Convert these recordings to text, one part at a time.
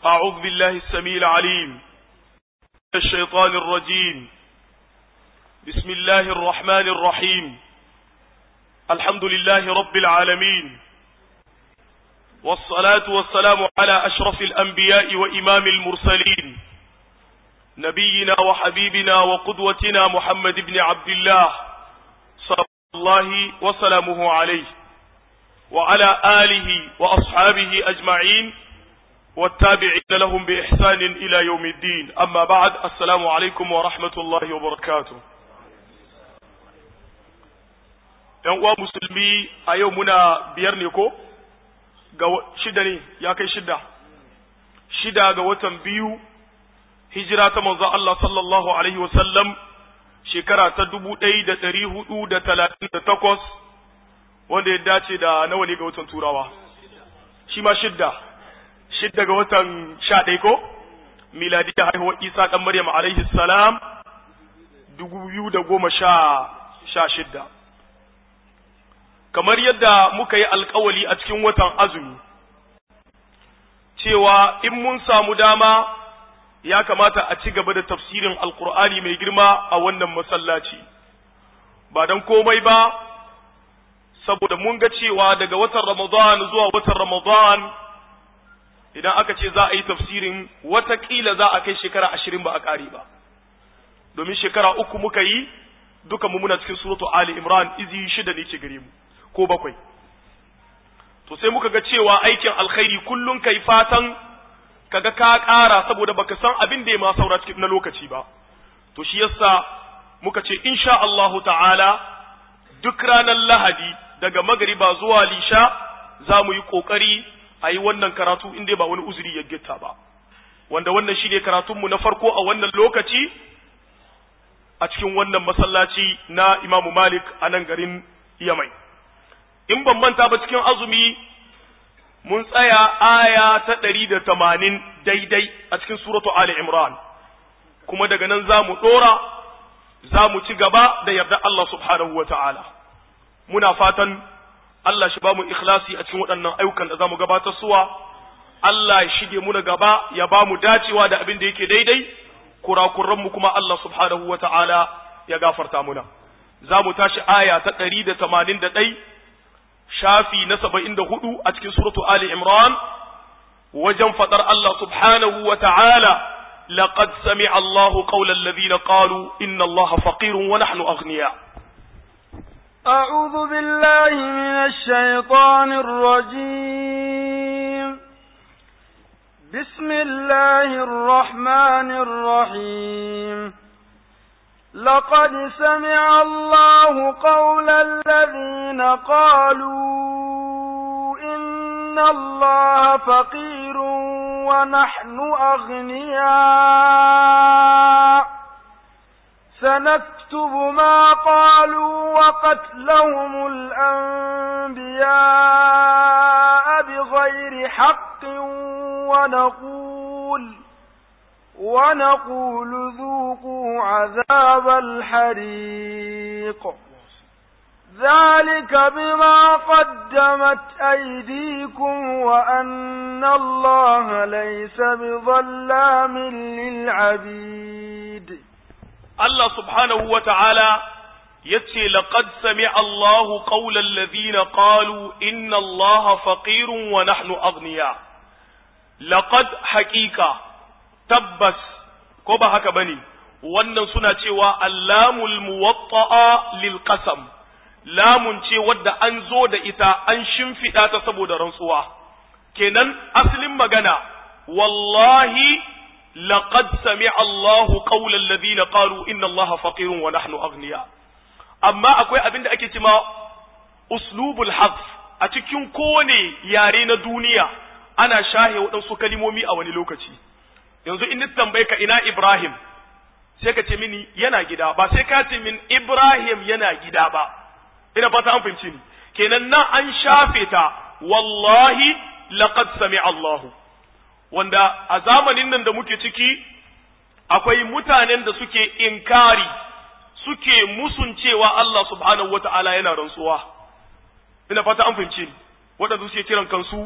أعوذ بالله السميع العليم من الشيطان الرجيم بسم الله الرحمن الرحيم الحمد لله رب العالمين والصلاة والسلام على أشرف الأنبياء وإمام المرسلين نبينا وحبيبنا وقدوتنا محمد بن عبد الله صلى الله وسلامه عليه وعلى آله وأصحابه أجمعين والتابعين لهم بإحسان إلى يوم الدين أما بعد السلام عليكم ورحمة الله وبركاته ‘Yan uwa musulmi a yau muna biyar ne ko? Ga shida ne, ya kai shida. Shida ga watan biyu, hijira ta manzo Allah sallallahu Alaihi wasallam shekara ta dubu ɗaya da ɗari hudu da talatin da takwas, wanda ya dace da nawa ne ga watan turawa. Shi ma shidda. shidda ga watan sha ɗaya ko miladiya haihuwar isa ɗan maryam alaihi salam dubu biyu da goma sha sha shidda kamar yadda muka yi alkawali a cikin watan azumi cewa in mun samu dama ya kamata a ci gaba da tafsirin alkur'ani mai girma a wannan masallaci ba don komai ba saboda mun ga cewa daga watan ramadan zuwa watan ramadan idan aka ce za a yi tafsirin watakila za a kai shekara ashirin ba a ƙari ba domin shekara uku muka yi duka mu muna cikin suratu ali imran izi shida ne ke gare mu ko bakwai to sai muka ga cewa aikin alkhairi kullum kai fatan kaga ka ƙara saboda baka san abin da ya ma saura cikin na lokaci ba to shi yasa muka ce insha Allahu ta'ala duk ranar lahadi daga magariba zuwa lisha za mu yi ƙoƙari a yi wannan karatu in dai ba wani uzuri ya gitta ba wanda wannan shi ne karatunmu na farko a wannan lokaci a cikin wannan masallaci na imamu malik a nan garin yamai in ban manta ba cikin azumi mun tsaya aya ta ɗari da tamanin daidai a cikin suratu ali imran kuma daga nan za mu ɗora za mu ci gaba da yarda Allah subhanahu wa ta'ala muna fatan Allah shi ba mu ikhlasi a cikin waɗannan ayyukan da za mu gabatar suwa, Allah ya shige mu na gaba ya ba mu dacewa da abin da yake daidai, kurakuranmu kuma Allah subhanahu wa ta'ala ya gafarta muna. Za mu tashi aya ta ɗari da tamanin da ɗai, shafi na saba'in da hudu a cikin suratu Ali Imran, wajen faɗar Allah subhanahu wa ta'ala, لقد سمع الله قول الذين قالوا إن الله فقير ونحن أغنياء أعوذ بالله من الشيطان الرجيم بسم الله الرحمن الرحيم لقد سمع الله قول الذين قالوا إن الله فقير ونحن أغنياء سنكتب ما قالوا وقتلهم الأنبياء بغير حق ونقول ونقول ذوقوا عذاب الحريق ذلك بما قدمت أيديكم وأن الله ليس بظلام للعبيد Allah subhanahu wa ta'ala ya ce, Laƙad sami Allahu ƙaular lazina ƙalu, Inna Allah faƙirun wa nahnu agniya. Laƙad haƙiƙa, tabbas, ko ba haka ba ne, wannan suna cewa Allamul muwatta'a lil qasam lamun ce wadda an zo da ita an shimfiɗa ta saboda rantsuwa. Kenan asalin magana, wallahi لقد سمع الله قول الذين قالوا إن الله فقير ونحن أغنياء أما أكوي أبين دا أكي تما أسلوب الحذف أتكين كوني يارين دنيا أنا شاهي وأنسو كلمومي أو نلوكتي yanzu in tambaye ka ina Ibrahim sai ka ce mini yana gida ba sai ka ce min Ibrahim yana gida ba ina fata an fahimci ni kenan nan an shafe ta wallahi laqad sami Allahu wanda a zamanin nan da muke ciki akwai mutanen da suke inkari suke musun cewa Allah subhanahu wata'ala yana rantsuwa ina fata an fahimci ni waɗanda suke kiran kansu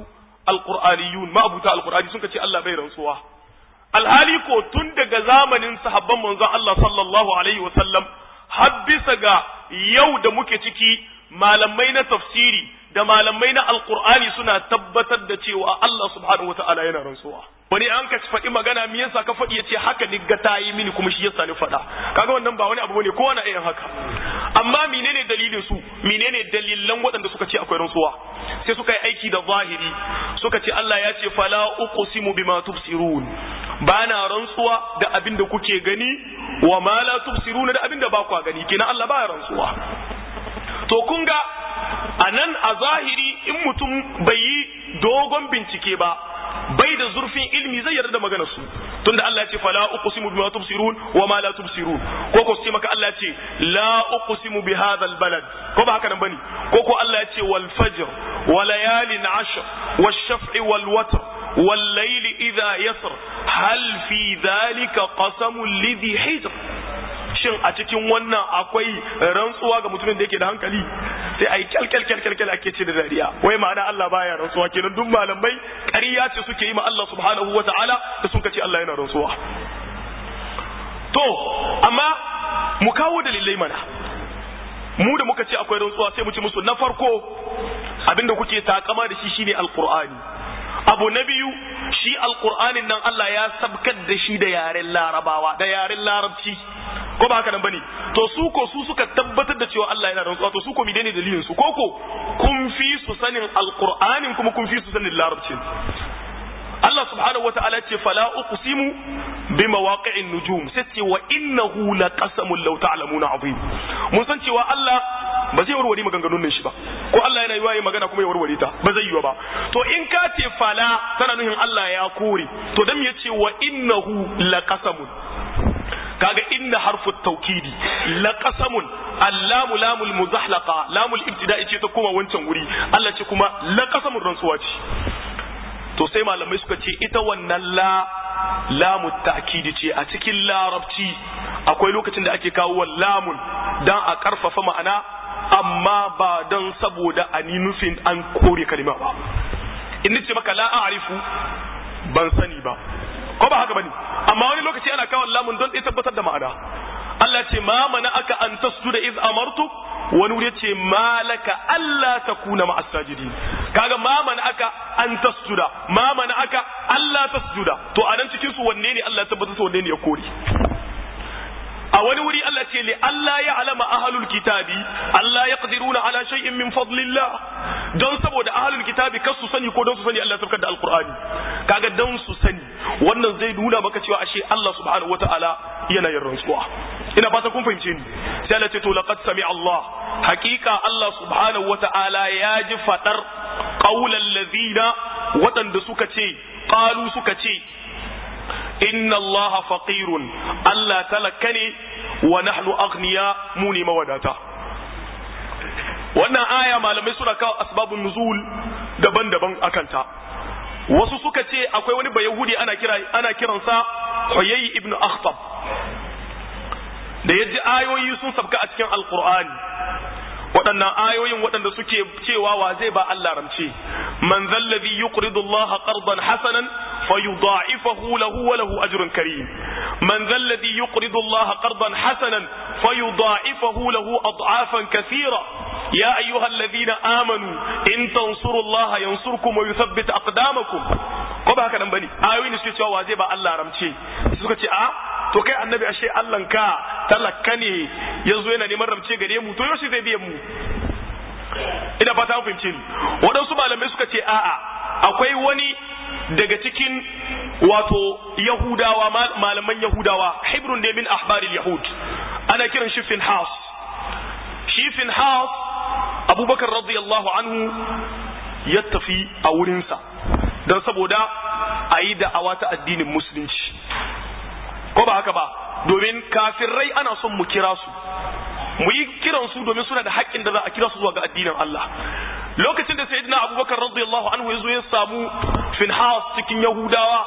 alqur'aniyun ma'abuta alqur'ani sun ce Allah bai rantsuwa alhali ko tun daga zamanin sahabban manzon Allah sallallahu alaihi wa sallam har bisa ga yau da muke ciki malamai na tafsiri da malamai na alqur'ani suna tabbatar da cewa Allah subhanahu wataala yana rantsuwa wani an ka faɗi magana me yasa ka faɗi yace haka ni ga ta yi mini kuma shi yasa ni faɗa kaga wannan ba wani abu bane kowa na irin haka amma menene dalilin su menene dalilan waɗanda suka ce akwai rantsuwa sai suka yi aiki da zahiri suka ce Allah ya ce fala uqsimu bima tubsirun ba na rantsuwa da abin da kuke gani wa ma la tubsiruna da abin da ba ku gani kenan Allah ba ya rantsuwa to kun ga anan a zahiri in mutum bai yi dogon bincike ba bai da zurfin ilmi zai yarda da maganar su tunda Allah ya ce fala uqsimu bima tubsirun wa ma la tubsirun ko ko sai maka Allah ya ce la uqsimu bi hadha al balad ko ba haka nan bane ko ko Allah ya ce wal fajr wa layalin ashr wash shaf'i wal watr wal layli idha yasr hal fi dhalika qasamun lidhi hijr shin a cikin wannan akwai rantsuwa ga mutumin da yake da hankali sai a yi kyalkyalkyalkyal ake ce da dariya wai ma'ana Allah baya rantsuwa kenan duk malamai ƙarya ce suke yi ma Allah subhanahu wa ta'ala da sun ce Allah yana rantsuwa to amma mu kawo dalilai mana mu da muka ce akwai rantsuwa sai mu ci musu na farko abinda kuke takama da shi shine alqur'ani abu na biyu shi alqur'anin nan Allah ya sabkar da shi da yaren larabawa da yaren larabci ko ba haka nan bane to su ko su suka tabbatar da cewa Allah yana rantsuwa to su ko menene dalilin su koko kun fi su sanin alqur'anin kuma kun fi su sanin larabcin Allah subhanahu wa ta'ala ce fala uqsimu bi mawaqi'in nujum sai ce wa innahu laqasamun law ta'lamuna azim mun san cewa Allah ba zai warware maganganun nan shi ba ko Allah yana yiwa magana kuma ya warware ta ba zai yiwa ba to in ka ce fala tana nuhin Allah ya kore to dan ya ce wa innahu laqasamun kaga inna harfu tawkidi laqasamun allamu lamul muzahlaqa lamul ibtida'i ce ta koma wancan wuri Allah ce kuma laqasamun rantsuwa ce to sai malamai suka ce ita wannan la lamu ta'kidi ce a cikin larabci akwai lokacin da ake kawo lamun dan a karfafa ma'ana amma ba dan saboda a ni nufin an kore kalima ba in ce maka la a'rifu ban sani ba ko ba haka bane amma wani lokaci ana kawo lamun don ya tabbatar da ma'ana Allah ce ma mana aka an tasjuda iz amartu wani wuri ce malaka Allah ta kuna ma asajidi kaga ma mana aka an tasjuda ma mana aka Allah tasjuda to a nan cikin su wanne ne Allah ya tabbatar su wanne ne ya kore a wani wuri Allah ce li Allah ya alama ahlul kitabi Allah ya qadiruna ala shay'in min fadlillah don saboda ahlul kitabi kar su sani ko don su sani Allah ya saukar da alqur'ani kaga don su sani wannan zai nuna maka cewa ashe Allah subhanahu wataala yana yin rantsuwa ina fata kun fahimce ni sai Allah ce to laqad sami Allah hakika Allah subhanahu wataala ya ji fadar qaulal ladina waɗanda suka ce qalu suka ce inna Allah faqirun Allah talaka ne wa nahnu aghniya mu ne mawadata wannan aya malamai suna kawo asbabun nuzul daban-daban akanta wasu suka ce akwai wani bayahudi ana kira ana kiransa Huyay ibn Akhtab da yaji ayoyi sun sabka a cikin alqur'ani waɗannan ayoyin waɗanda suke cewa wa zai ba Allah ramce man zallazi yuqridu Allah qardan hasanan fayudha'ifahu lahu wa lahu ajrun karim man zallazi yuqridu Allah qardan hasanan fayudha'ifahu lahu ad'afan kathira ya ayyuhalladhina amanu in tansurullaha yansurkum wa yuthabbit aqdamakum ko ba haka nan bane ayoyin suke cewa wa zai ba Allah ramce suka ce a to kai annabi ashe Allahn ka talaka ne yanzu yana neman ramce gare mu to yaushe zai biyan mu ina fata an fahimce ni waɗansu malamai suka ce a'a akwai wani daga cikin wato yahudawa malaman yahudawa hibrun ne min ahbaril yahud ana kiran shi finhas shi finhas abubakar radiyallahu anhu ya tafi a wurinsa don saboda a yi da'awa ta addinin musulunci ko ba haka ba domin kafirai ana son mu kira su mu yi kiran su domin suna da haƙƙin da za a kira su zuwa ga addinin Allah lokacin da sayyidina abubakar radiyallahu anhu ya zo ya samu finhas cikin yahudawa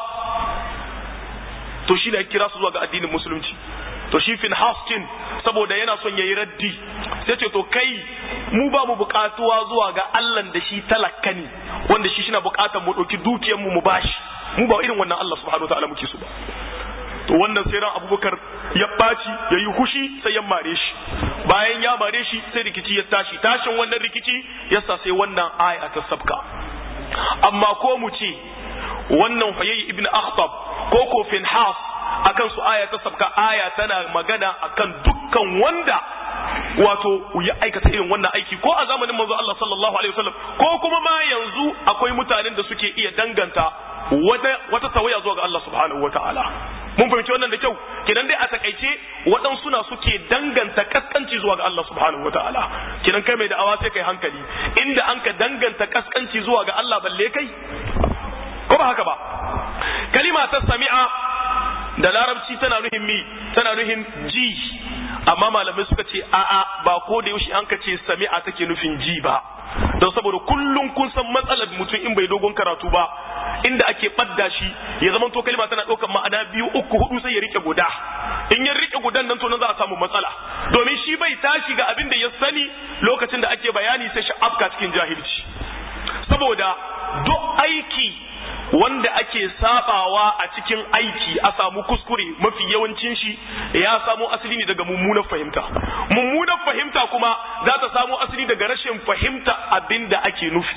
to shi ne kira su zuwa ga addinin musulunci to shi finhas kin saboda yana son yayi raddi sai ce to kai mu ba mu buƙatuwa zuwa ga Allah da shi talakka ne wanda shi shina bukatar mu dauki dukiyar mu mu bashi mu ba irin wannan Allah subhanahu wataala muke so ba to wannan sai ran abubakar ya ɓaci ya yi hushi sai ya mare shi bayan ya mare shi sai rikici ya tashi tashin wannan rikici yasa sai wannan aya ta sabka amma ko mu ce wannan hayayi ibn akhtab ko ko finhas akan su aya ta sabka aya tana magana akan dukkan wanda wato ya aikata irin wannan aiki ko a zamanin manzo Allah sallallahu alaihi wasallam ko kuma ma yanzu akwai mutanen da suke iya danganta wata wata tawaya zuwa ga Allah subhanahu wataala mun fahimci wannan da kyau kidan dai a takaice waɗansu na suke danganta kaskanci zuwa ga Allah subhanahu wataala kidan kai mai da'awa sai kai hankali inda an ka danganta kaskanci zuwa ga Allah balle kai ko ba haka ba kalima ta sami'a da larabci tana nuhin mi tana nuhin ji amma malamai suka ce a'a ba ko da yaushe an ka ce sami'a take nufin ji ba don saboda kullum kun san matsalar mutum in bai dogon karatu ba inda ake ɓadda shi ya zama to kalma tana ɗaukar ma'ana biyu uku hudu sai ya rike guda in ya rike gudan nan to nan za a samu matsala domin shi bai tashi ga abin da ya sani lokacin da ake bayani sai shi afka cikin jahilci saboda duk aiki wanda ake sabawa a cikin aiki a samu kuskure mafi yawancin shi ya samo asali ne daga mummunar fahimta mummunar fahimta kuma za ta samo asali daga rashin fahimta abin da ake nufi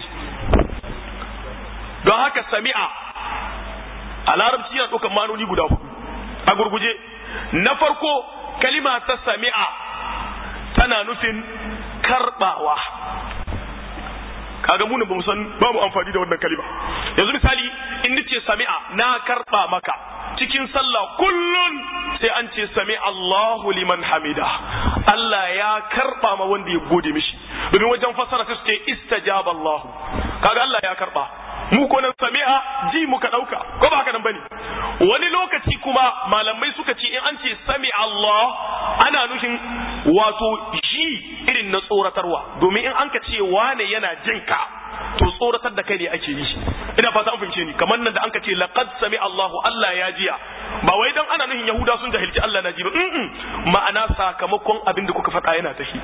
don haka sami'a a larabci yana ɗaukar manoni guda hudu a gurguje na farko kalima ta sami'a tana nufin karbawa kaga mu ne bamu san ba mu amfani da wannan kalima yanzu misali in nace sami'a na karba maka cikin sallah kullun sai an ce sami Allahu liman hamida Allah ya karba ma wanda ya gode mishi domin wajen fassara sai su ce istajaba Allah kaga Allah ya karba mu ko nan sami'a ji muka dauka ko ba haka nan bane wani lokaci kuma malamai suka ce in an ce sami Allah ana nufin wato ji irin na tsoratarwa domin in an ka ce wane yana jinka to tsoratar da kai ne ake yi ina fata an fahimce ni kamar nan da an ka ce laqad sami Allahu Allah ya jiya ba wai dan ana nufin Yahuda sun jahilci Allah na ji ba ma'ana sakamakon abin da kuka faɗa yana tafi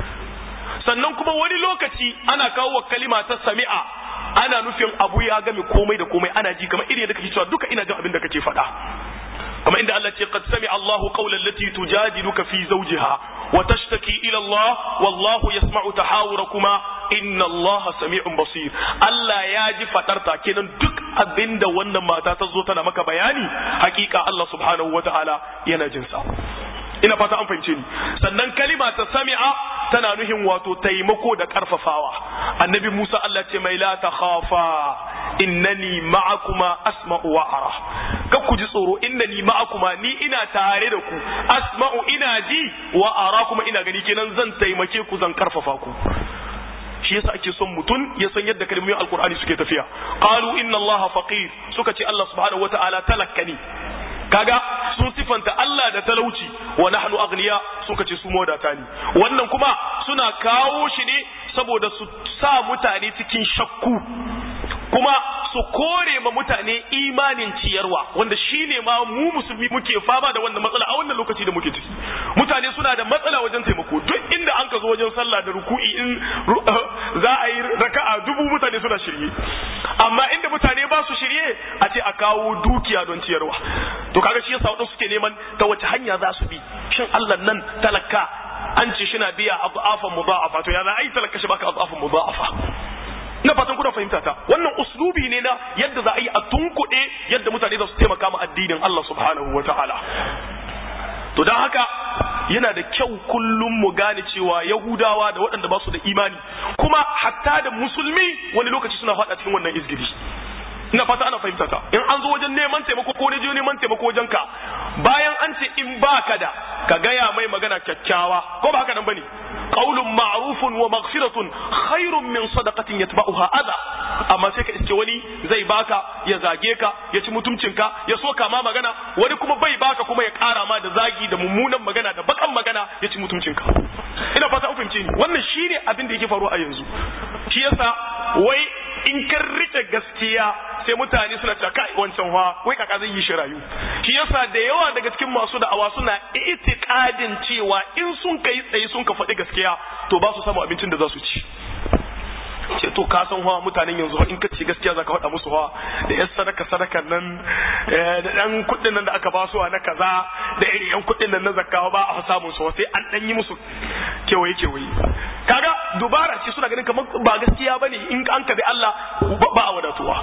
sannan kuma wani lokaci ana kawo wa kalima ta sami'a ana nufin abu ya game komai da komai ana ji kamar irin da kake cewa duka ina jin abin da kake faɗa kamar inda Allah ce qad sami Allahu qawlan lati tujadiluka fi zawjiha wa tashtaki ila Allah wallahu yasma'u tahawurakuma inna Allah sami'un basir Allah ya ji fadarta kenan duk abinda wannan mata ta zo tana maka bayani hakika Allah subhanahu wataala yana jin sa ina fata an fahimce ni sannan kalima ta sami'a tana nuhin wato taimako da karfafawa annabi Musa Allah ce mai la ta khafa innani ma'akuma asma'u wa ara kar ku ji tsoro innani ma'akuma ni ina tare da ku asma'u ina ji wa ara kuma ina gani kenan zan taimake ku zan karfafa ku shi yasa ake son mutum ya san yadda kalmomin alkur'ani suke tafiya qalu inna allaha faqir suka ce Allah subhanahu wata'ala talakkani kaga sun sifanta Allah da talauci wa nahnu aghniya suka ce su modata ne wannan kuma suna kawo shi ne saboda su sa mutane cikin shakku kuma su kore ma mutane imanin ciyarwa wanda shine ma mu musulmi muke fama da wannan matsala a wannan lokaci da muke ciki mutane suna da matsala wajen taimako duk inda an ka zo wajen sallah da ruku'i in za a yi raka'a dubu mutane suna shirye amma inda mutane ba su shirye a ce a kawo dukiya don ciyarwa to kaga shi yasa wadansu suke neman ta wace hanya za su bi shin Allah nan talaka an ce shi na biya adu'afan mudha'afa to ya za a yi talaka shi baka adu'afan mudha'afa ina fatan kuna fahimta ta wannan uslubi ne na yadda za a yi a tunkuɗe yadda mutane za su taimaka ma addinin Allah subhanahu wa ta'ala to don haka yana da kyau kullum mu gane cewa yahudawa da waɗanda ba su da imani kuma hatta da musulmi wani lokaci suna faɗa cikin wannan izgiri ina fata ana fahimta ta in an zo wajen neman taimako ko ne je neman taimako wajen ka bayan an ce in baka da ka gaya mai magana kyakkyawa ko ba haka nan bane qaulun ma'rufun wa maghfiratun khairun min sadaqatin yatba'uha adha amma sai ka iske wani zai baka ya zage ka ya ci mutuncinka ya so kama magana wani kuma bai baka kuma ya kara ma da zagi da mummunan magana da bakan magana ya ci mutuncinka ina fata an fahimce ni wannan shine abin da yake faruwa a yanzu shi yasa wai in kan rike gaskiya sai mutane suna cewa kai wancan wa wai kaka zai yi shi rayu shi yasa da yawa daga cikin masu da'awa suna itikadin cewa in sun kai tsaye sun ka faɗi gaskiya to ba su samu abincin da za su ci ce to ka san hawa mutanen yanzu in ka ce gaskiya zaka faɗa musu hawa da yan sadaka sadakan nan da dan kuɗin nan da aka ba su na kaza da irin yan kuɗin nan na zakka ba a samun su sai an dan yi musu kewaye kewaye kaga dubara ce suna ganin kamar ba gaskiya bane in an kabi Allah ba a wadatuwa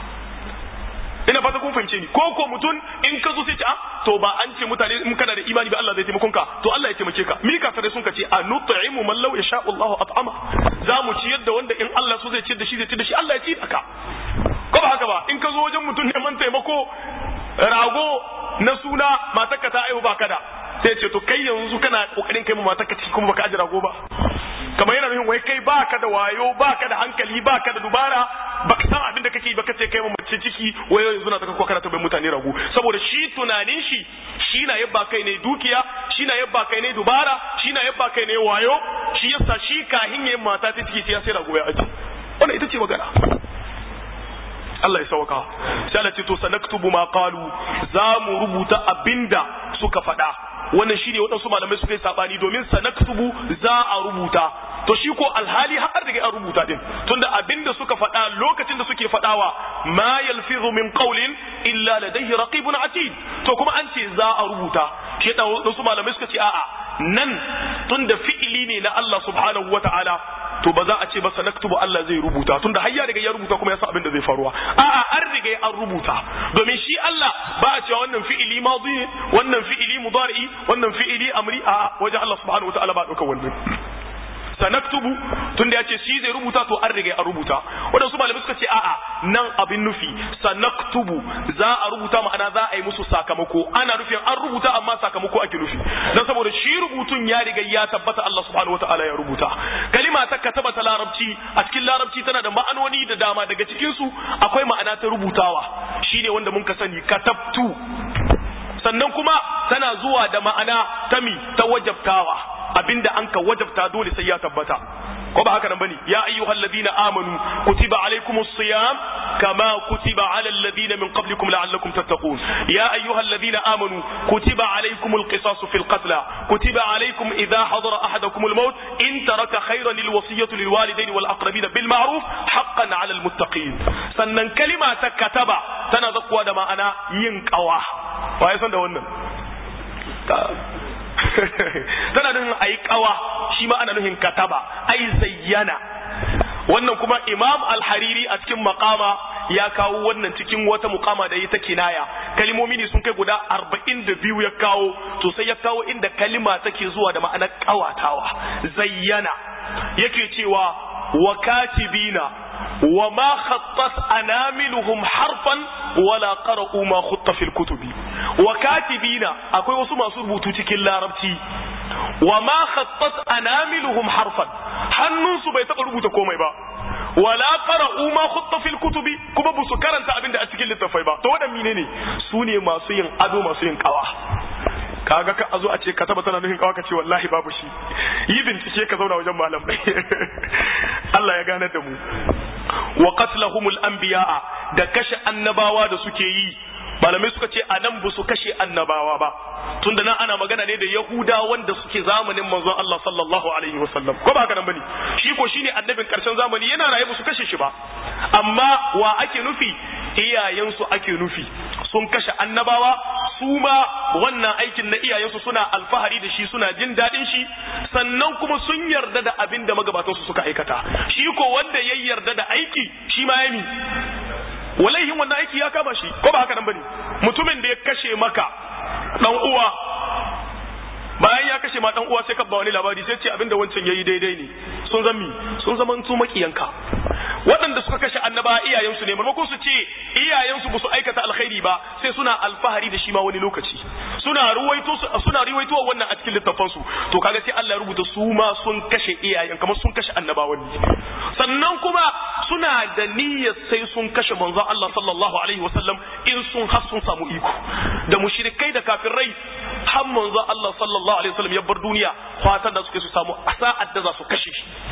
ina fata kun fahimce ni ko ko mutum in ka zo sai ce ah to ba an ce mutane in kana da imani ba Allah zai taimakon ka to Allah ya taimake ka mi ka sun ka ce anut'imu man law yasha Allahu at'ama za mu ciyar da wanda in Allah so zai ciyar da shi zai ciyar da shi Allah ya ci da ka ko ba haka ba in ka zo wajen mutum neman taimako rago na suna matarka ta aihu ba kada sai ce to kai yanzu kana kokarin kai mu matarka ciki kuma baka aji rago ba kamar yana nufin wai kai baka da wayo baka da hankali baka da dubara baka san abin da kake baka ce kai mace ciki wai yanzu na taka kokara ta bai mutane rago saboda shi tunanin shi shi na yabba kai ne dukiya shi na yabba kai ne dubara shi na yabba kai ne wayo shi yasa shi kahin yayin mata ta ciki sai ya sai rago ya aji wannan ita ce magana Allah ya sauka sai Allah ce to sanaktubu ma qalu za mu rubuta abinda suka faɗa wannan shine waɗansu malamai suka yi sabani domin sanaktubu za a rubuta to shi ko alhali har da an rubuta din tunda abinda suka faɗa lokacin da suke faɗawa ma yalfizu min qawlin illa ladayhi raqibun atid to kuma an ce za a rubuta shi da waɗansu malamai suka ce a'a nan tunda fi'ili ne na Allah subhanahu wataala to ba za a ce ba sanaktubu Allah zai rubuta tunda har ya riga ya rubuta kuma ya san abin da zai faruwa a'a an riga an rubuta domin shi Allah ba a cewa wannan fi'ili madi wannan fi'ili mudari wannan fi'ili amri a wajen Allah subhanahu wataala ba dauka wannan sanaktubu tunda ya ce shi zai rubuta to an riga an rubuta wadansu malamai suka ce a'a nan abin nufi sanaktubu za a rubuta ma'ana za a yi musu sakamako ana nufin an rubuta amma sakamako ake nufi dan saboda shi rubutun ya riga ya tabbata Allah subhanahu wataala ya rubuta kalima ta kataba ta larabci a cikin larabci tana da ma'anoni da dama daga cikin su akwai ma'ana ta rubutawa shine wanda mun ka sani katabtu sannan kuma tana zuwa da ma'ana ta mi ta wajabtawa abinda an ka wajabta dole sai ya tabbata ko ba haka nan bane ya ayyuhal ladina amanu kutiba alaykumus siyam kama kutiba alal ladina min qablikum la'allakum tattaqun ya ayyuhal ladina amanu kutiba alaykumul qisasu fil qatl kutiba alaykum idha hadara ahadakumul maut in taraka khayran lil wasiyati lil walidayn wal aqrabin bil ma'ruf haqqan 'ala al muttaqin sannan kalima ta kataba tana zakkuwa da ma'ana yin qawa waye san da wannan tana nufin a yi kawa shi ma ana nufin kataba ai zayyana wannan kuma imam al-hariri a cikin makama ya kawo wannan cikin wata mukama da yi ta kinaya kalimomi ne sun kai guda arba'in da biyu ya kawo to sai ya kawo inda kalima take zuwa da ma'anar kawatawa zayyana yake cewa wa katibina wa ma khattat anamiluhum harfan wala qara'u ma khutta fil kutubi wa katibina akwai wasu masu rubutu cikin larabci wa ma khattat anamiluhum harfan hannunsu bai taba rubuta komai ba wala qara'u ma khutta fil kutubi kuma ba su karanta abin da a cikin littafai ba to wadan menene su ne masu yin ado masu yin kawa kaga ka azo a ce ka taba tana nufin kawa ka ce wallahi babu shi yi bincike ka zauna wajen malamai Allah ya gane da mu wa qatlahumul anbiya'a da kashe annabawa da suke yi malamai suka ce a nan ba su kashe annabawa ba tunda nan ana magana ne da yahuda wanda suke zamanin manzon Allah sallallahu alaihi wasallam ko ba haka nan bane shi ko shine annabin karshen zamani yana raye ba su kashe shi ba amma wa ake nufi iyayensu ake nufi sun kashe annabawa su ma wannan aikin na iyayensu suna alfahari da shi suna jin daɗin shi sannan kuma sun yarda da abin da magabatansu suka aikata shi ko wanda ya yarda da aiki shi ma ya walaihin wannan aiki ya kama shi ko ba haka nan bane mutumin da ya kashe maka dan uwa bayan ya kashe ma dan uwa sai ka ba wani labari sai ce abinda wancan yayi daidai ne sun zami sun zaman su makiyanka waɗanda suka kashe annaba iyayensu ne maimakon su ce iyayensu ba su aikata alkhairi ba sai suna alfahari da shi ma wani lokaci suna ruwaito suna ruwaito wannan a cikin littafan su to kaga sai Allah ya rubuta su ma sun kashe iyayen kamar sun kashe annabawan ne sannan kuma suna da niyyar sai sun kashe manzon Allah sallallahu alaihi wasallam in sun har sun samu iko da mushrikai da kafirai har manzon Allah sallallahu alaihi wasallam ya bar duniya fatan da suke su samu sa'ad da za su kashe shi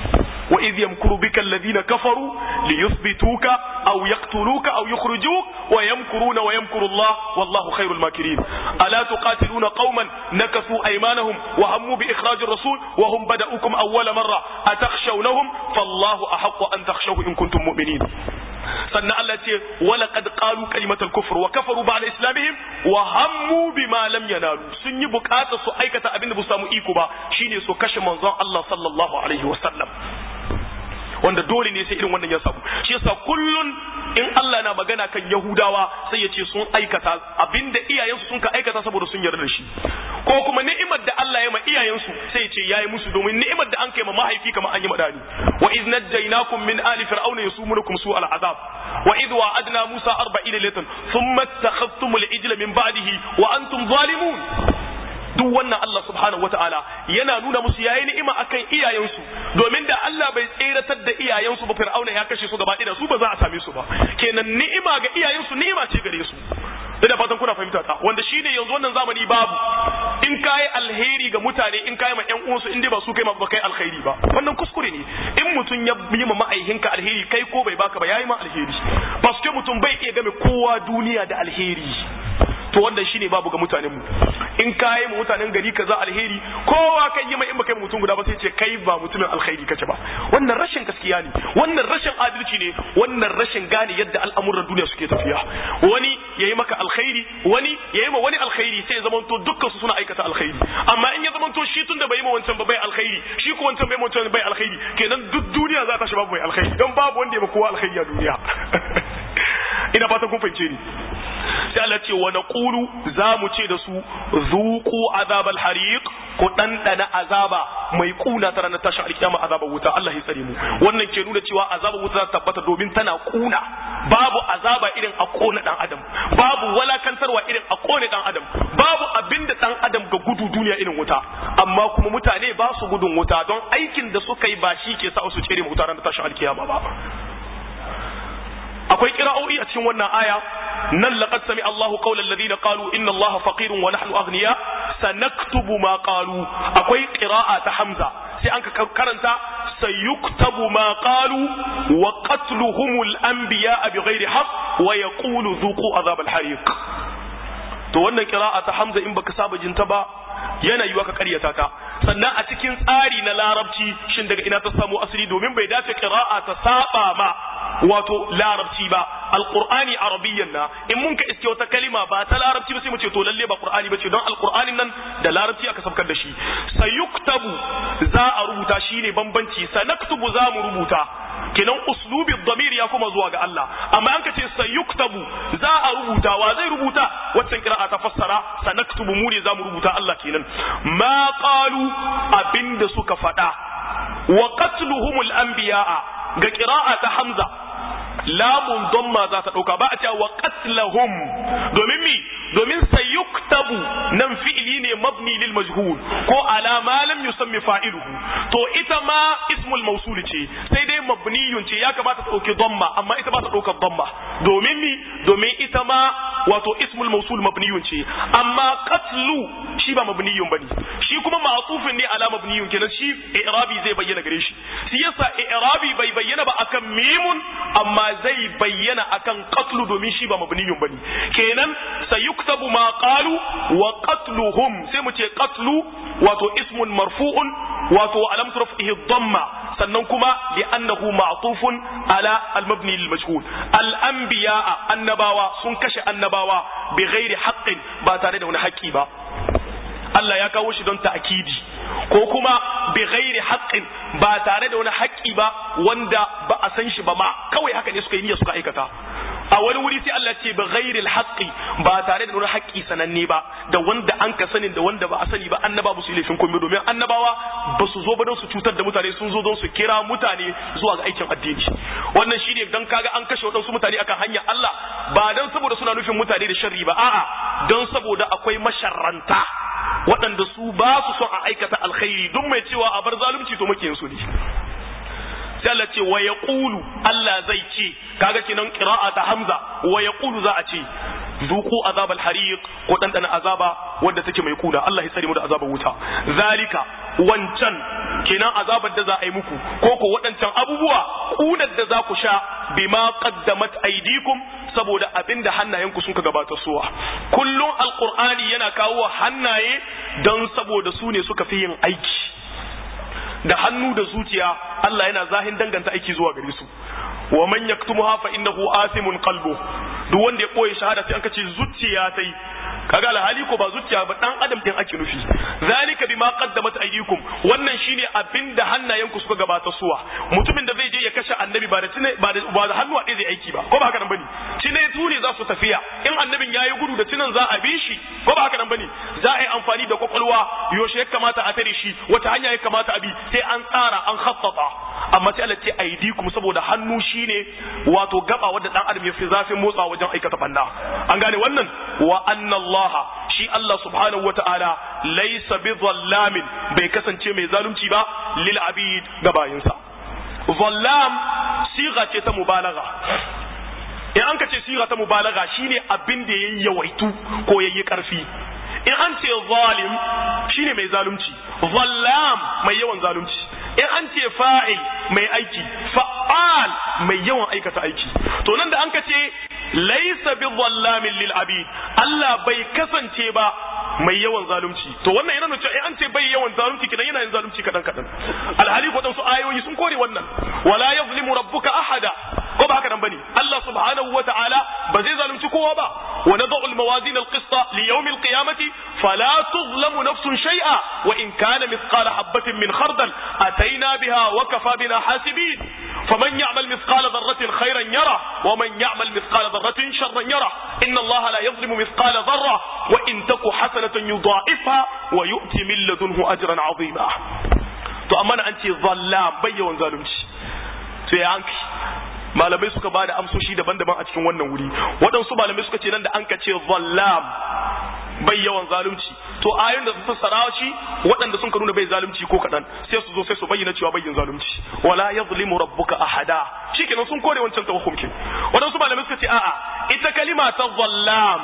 wa idh yamkuru bika alladhina kafaru liyuthbituka aw yaqtuluka aw yukhrijuk wa yamkuruna wa yamkuru Allah wallahu khairul makirin ala tuqatiluna qauman nakasu aymanahum wa hammu bi ikhraj ar-rasul wa hum bada'ukum awwala marra atakhshawnahum fallahu ahaqqu an takhshawhu in kuntum mu'minin sannan Allah ce wala qad qalu kalimatal kufr wa kafaru ba'da islamihim wa hammu bima lam yanalu sun yi bukata su aikata abin da ba su samu iko ba shine su kashe manzon Allah sallallahu alaihi wasallam wanda dole ne sai irin wannan ya samu shi yasa kullun in Allah na magana kan Yahudawa sai ya ce sun aikata abinda iyayensu sun ka aikata saboda sun yarda da shi ko kuma ni'imar da Allah ya ma iyayensu sai ya ce yayi musu domin ni'imar da an kai ma mahaifi kamar an yi madani wa iz najjaynakum min ali fir'auna yasumunukum su'al azab wa iz wa'adna musa 40 laylatan thumma takhadhtumul ijla min ba'dihi wa antum zalimun duk wannan Allah subhanahu wataala yana nuna musu yayi ni'ima akan iyayensu domin da Allah bai tseratar da iyayensu ba Fir'auna ya kashe su gaba ɗaya su ba za a same su ba kenan ni'ima ga iyayensu ni'ima ce gare su ina fatan kuna fahimta ta wanda shine yanzu wannan zamani babu in kai alheri ga mutane in kai ma ƴan uwansu in dai ba su kai ma ba kai alheri ba wannan kuskure ne in mutum ya yi ma ma'aihinka alheri kai ko bai baka ba yayi ma alheri paske mutum bai iya game kowa duniya da alheri to wannan shine babu ga mutanen mu in kai mu mutanen gari kaza alheri kowa kai yi mai in baka yi mutum guda ba sai ce kai ba mutumin alheri kace ba wannan rashin gaskiya ne wannan rashin adalci ne wannan rashin gane yadda al'amuran duniya suke tafiya wani yayi maka alkhairi wani yayi ma wani alkhairi sai ya zamanto dukkan su suna aikata alkhairi amma in ya zamanto shi tunda bai yi ma wancan ba bai alkhairi shi ko wancan bai ma wancan bai alkhairi kenan duk duniya za ta shi babu bai alkhairi don babu wanda ya ma kowa alkhairi a duniya ina fatan kun fahimce ni sai Allah ce wa naqulu za mu ce da su zuqu azabal hariq ko dandana azaba mai kuna ta ranar tashin alkiyama azabar wuta Allah ya tsare mu wannan ke nuna cewa azabar wuta za ta tabbata domin tana kuna babu azaba irin a kona dan adam babu walakantarwa irin a kone dan adam babu abinda dan adam ga gudu duniya irin wuta amma kuma mutane ba su gudun wuta don aikin da suka yi ba shi ke sa su tsere mu wuta ranar tashin alkiyama ba akwai kira'o'i a cikin wannan aya nan laqad sami Allahu qawla alladhina qalu inna Allaha faqirun wa nahnu aghniya sanaktubu ma qalu akwai qira'a ta Hamza sai an ka karanta sayuktabu ma qalu wa qatluhumul anbiya bighairi haqq wa yaqulu dhuqu azab al-hariq to wannan qira'a ta Hamza in baka saba jinta ba yana yiwa ka karyata ta sannan a cikin tsari na larabci shin daga ina ta samu asali domin bai dace qira'a ta saba ma wato larabci ba alqur'ani arabiyyan na in mun ka iske wata kalima ba ta larabci ba sai mu ce to lalle ba qur'ani bace don alqur'anin nan da larabci aka sabkar da shi sayuktabu za a rubuta shine bambanci sanaktubu za mu rubuta kenan uslubi dhamir ya kuma zuwa ga Allah amma an ka ce sayuktabu za a rubuta wa zai rubuta waccan qira'a ta fassara sanaktubu mu ne za mu rubuta Allah kenan ma qalu abinda suka faɗa wa qatluhumul anbiya'a ga qira'a ta Hamza lamun damma za ta dauka ba a cewa wa qatlahum domin mi domin sayuktabu nan fi'ili ne mabni lil majhul ko ala ma lam yusammi fa'iluhu to ita ma ismul mawsul ce sai dai mabniyun ce ya kamata ta dauki damma amma ita ba ta dauka damma domin mi domin ita ma wato ismul mawsul mabniyun ce amma qatlu shi ba mabniyun bane shi kuma ma'tufin ne ala mabniyun kenan shi i'rabi zai bayyana gare shi shi yasa i'rabi bai bayyana ba akan mimun amma zai bayyana akan qatlu domin shi ba mabniyun bane kenan sayuktabu ma qalu wa qatluhum sai mu ce qatlu wato ismun marfu'un wato alam turfihi dhamma sannan kuma li annahu ma'tufun ala al-mabni lil majhul al-anbiya annabawa sun kashe annabawa bi ghairi haqqin ba tare da wani haƙƙi ba Allah ya kawo shi don ta'kidi ko kuma bi ghairi haqqin ba tare da wani haƙƙi ba wanda ba a san shi ba ma kawai haka ne suka yi niyya suka aikata a wani wuri sai Allah ce bi ghairi haqqi ba tare da wani haƙƙi sananne ba da wanda an ka sanin da wanda ba a sani ba annaba ba su laifin komai domin annabawa ba su zo ba don su cutar da mutane sun zo don su kira mutane zuwa ga aikin addini wannan shine dan kaga an kashe wadansu mutane akan hanyar Allah ba dan saboda suna nufin mutane da sharri ba a'a don saboda akwai masharranta waɗanda su ba su son a aikata alkhairi duk mai cewa a bar zalunci to muke su ne sai Allah ce wa yaqulu Allah zai ce kaga kenan qira'a ta Hamza wa yaqulu za a ce zuqu azab al-hariq ko dandana azaba wanda take mai kuna Allah ya tsare mu da azabar wuta zalika wancan kenan azabar da za a yi muku ko ko waɗancan abubuwa kunar da za ku sha bima qaddamat aydikum saboda abinda hannayenku sun ka gabata suwa kullum alqur'ani yana kawo hannaye don saboda su ne suka fi yin aiki da hannu da zuciya Allah yana zahin danganta aiki zuwa gare su wa man yaktumuha fa innahu asimun qalbu duk wanda ya boye shahada sai an kace zuciya tai kaga alhali ko ba zuciya ba dan adam din ake nufi zalika bima qaddamat aydikum wannan shine abinda hannayenku suka gabata suwa mutumin da zai je ya kashe annabi ba da tine ba da ba da hannu a zai aiki ba ko ba haka nan bane tine tune za su tafiya in annabin yayi gudu da tinan za a bi shi ko ba haka nan bane za a yi amfani da kwakwalwa yaushe ya kamata a tare shi wata hanya ya kamata a bi sai an tsara an khattata amma sai Allah ce aydikum saboda hannu shine wato gaba wanda dan adam ya fi zafin motsa wajen aikata banda an gane wannan wa anna Allah shi Allah subhanahu wata'ala laysa bi zallamin bai kasance mai zalunci ba lil abid ga bayinsa zallam siga ce ta mubalagha in an ka ce siga ta mubalagha shine abin da yayi yawaitu ko yayi karfi in an ce zalim shine mai zalunci zallam mai yawan zalunci in an ce fa'il mai aiki fa'al mai yawan aikata aiki to nan da an ka ce laisa bi zallamin lil abid Allah bai kasance ba mai yawan zalunci to wannan yana nuna cewa an ce bai yawan zalunci kidan yana yin zalunci kadan kadan alhali ko su ayoyi sun kore wannan wala yazlimu rabbuka ahada ko ba haka nan bane Allah subhanahu wata'ala ba zai zalunci kowa ba wa nad'u al-mawazin al-qista li yawm al-qiyamati fala tuzlamu nafsun shay'a wa in kana mithqala habatin min khardal ataina biha wa kafa bina hasibin faman ya'mal mithqala dharratin khayran yara wa man ya'mal mithqala dharratin sharran yara inna Allah la yuzlimu mithqala dharra wa in taku hasanatan yudha'ifha wa yu'ti min ladunhu ajran 'azima to amma an ce zallam bayyawan zalunci to ya anki malamai suka bada amsoshi daban-daban a cikin wannan wuri waɗansu malamai suka ce nan da an ka ce zallam bai yawan zalunci to ayoyin da su fassara shi waɗanda sun ka nuna bai zalunci ko kaɗan sai su zo sai su bayyana cewa bai yin zalunci wala yazlimu rabbuka ahada shikenan sun kore wancan tawakkumkin waɗansu malamai suka ce a'a ita kalima ta zallam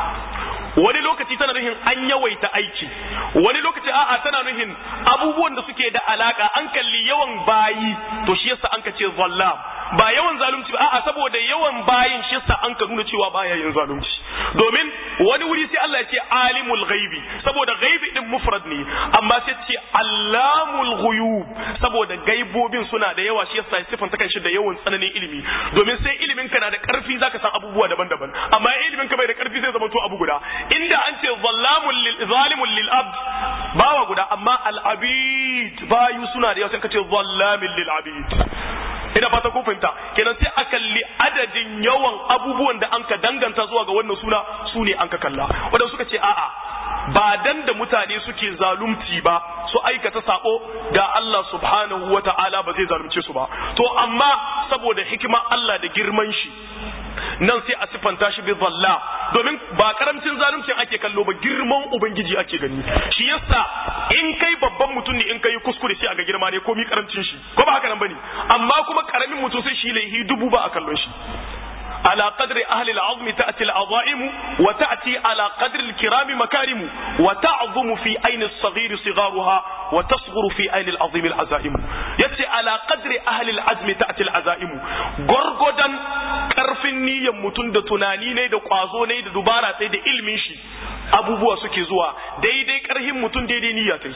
wani lokaci tana nuhin an yawaita aiki wani lokaci a'a tana nuhin abubuwan da suke da alaka an kalli yawan bayi to shi yasa an ka ce zallam ba yawan zalunci ba a'a saboda yawan bayin shi yasa an ka nuna cewa baya yin zalunci domin wani wuri sai Allah ya ce alimul ghaibi saboda ghaibi din mufrad ne amma sai ce allamul ghuyub saboda gaibobin suna da yawa shi yasa sifanta kan shi da yawan tsananin ilimi domin sai ilimin ka na da karfi zaka san abubuwa daban-daban amma ilimin ka bai da karfi sai zama to abu guda inda an ce zallamun lil zalimun lil abd bawa guda amma al abid bayu suna da yawa sai ka ce zallamin lil abid ina fata kun fahimta kenan sai a kalli adadin yawan abubuwan da an ka danganta zuwa ga wannan suna su ne an ka kalla wadanda suka ce a'a ba dan da mutane suke zalunci ba su aikata sako da Allah subhanahu wa ta'ala ba zai zalunce su ba to amma saboda hikima Allah da girman shi nan sai a siffanta shi bi zalla domin ba karamcin zaluncin ake kallo ba girman ubangiji ake gani shi yasa in kai babban mutum ne in kai kuskure sai a ga girma ne ko mi karamcin shi ko ba haka nan bane amma kuma karamin mutum sai shi laihi dubu ba a kallon shi على قدر أهل العظم تأتي العظائم وتأتي على قدر الكرام مكارم وتعظم في أين الصغير صغارها وتصغر في أين العظيم العزائم يأتي على قدر أهل العزم تأتي العزائم غرغدا karfin niyyar mutum da tunani ne da kwazo ne da dubara sai da ilmin shi abubuwa suke zuwa daidai karhin mutum daidai niyya tai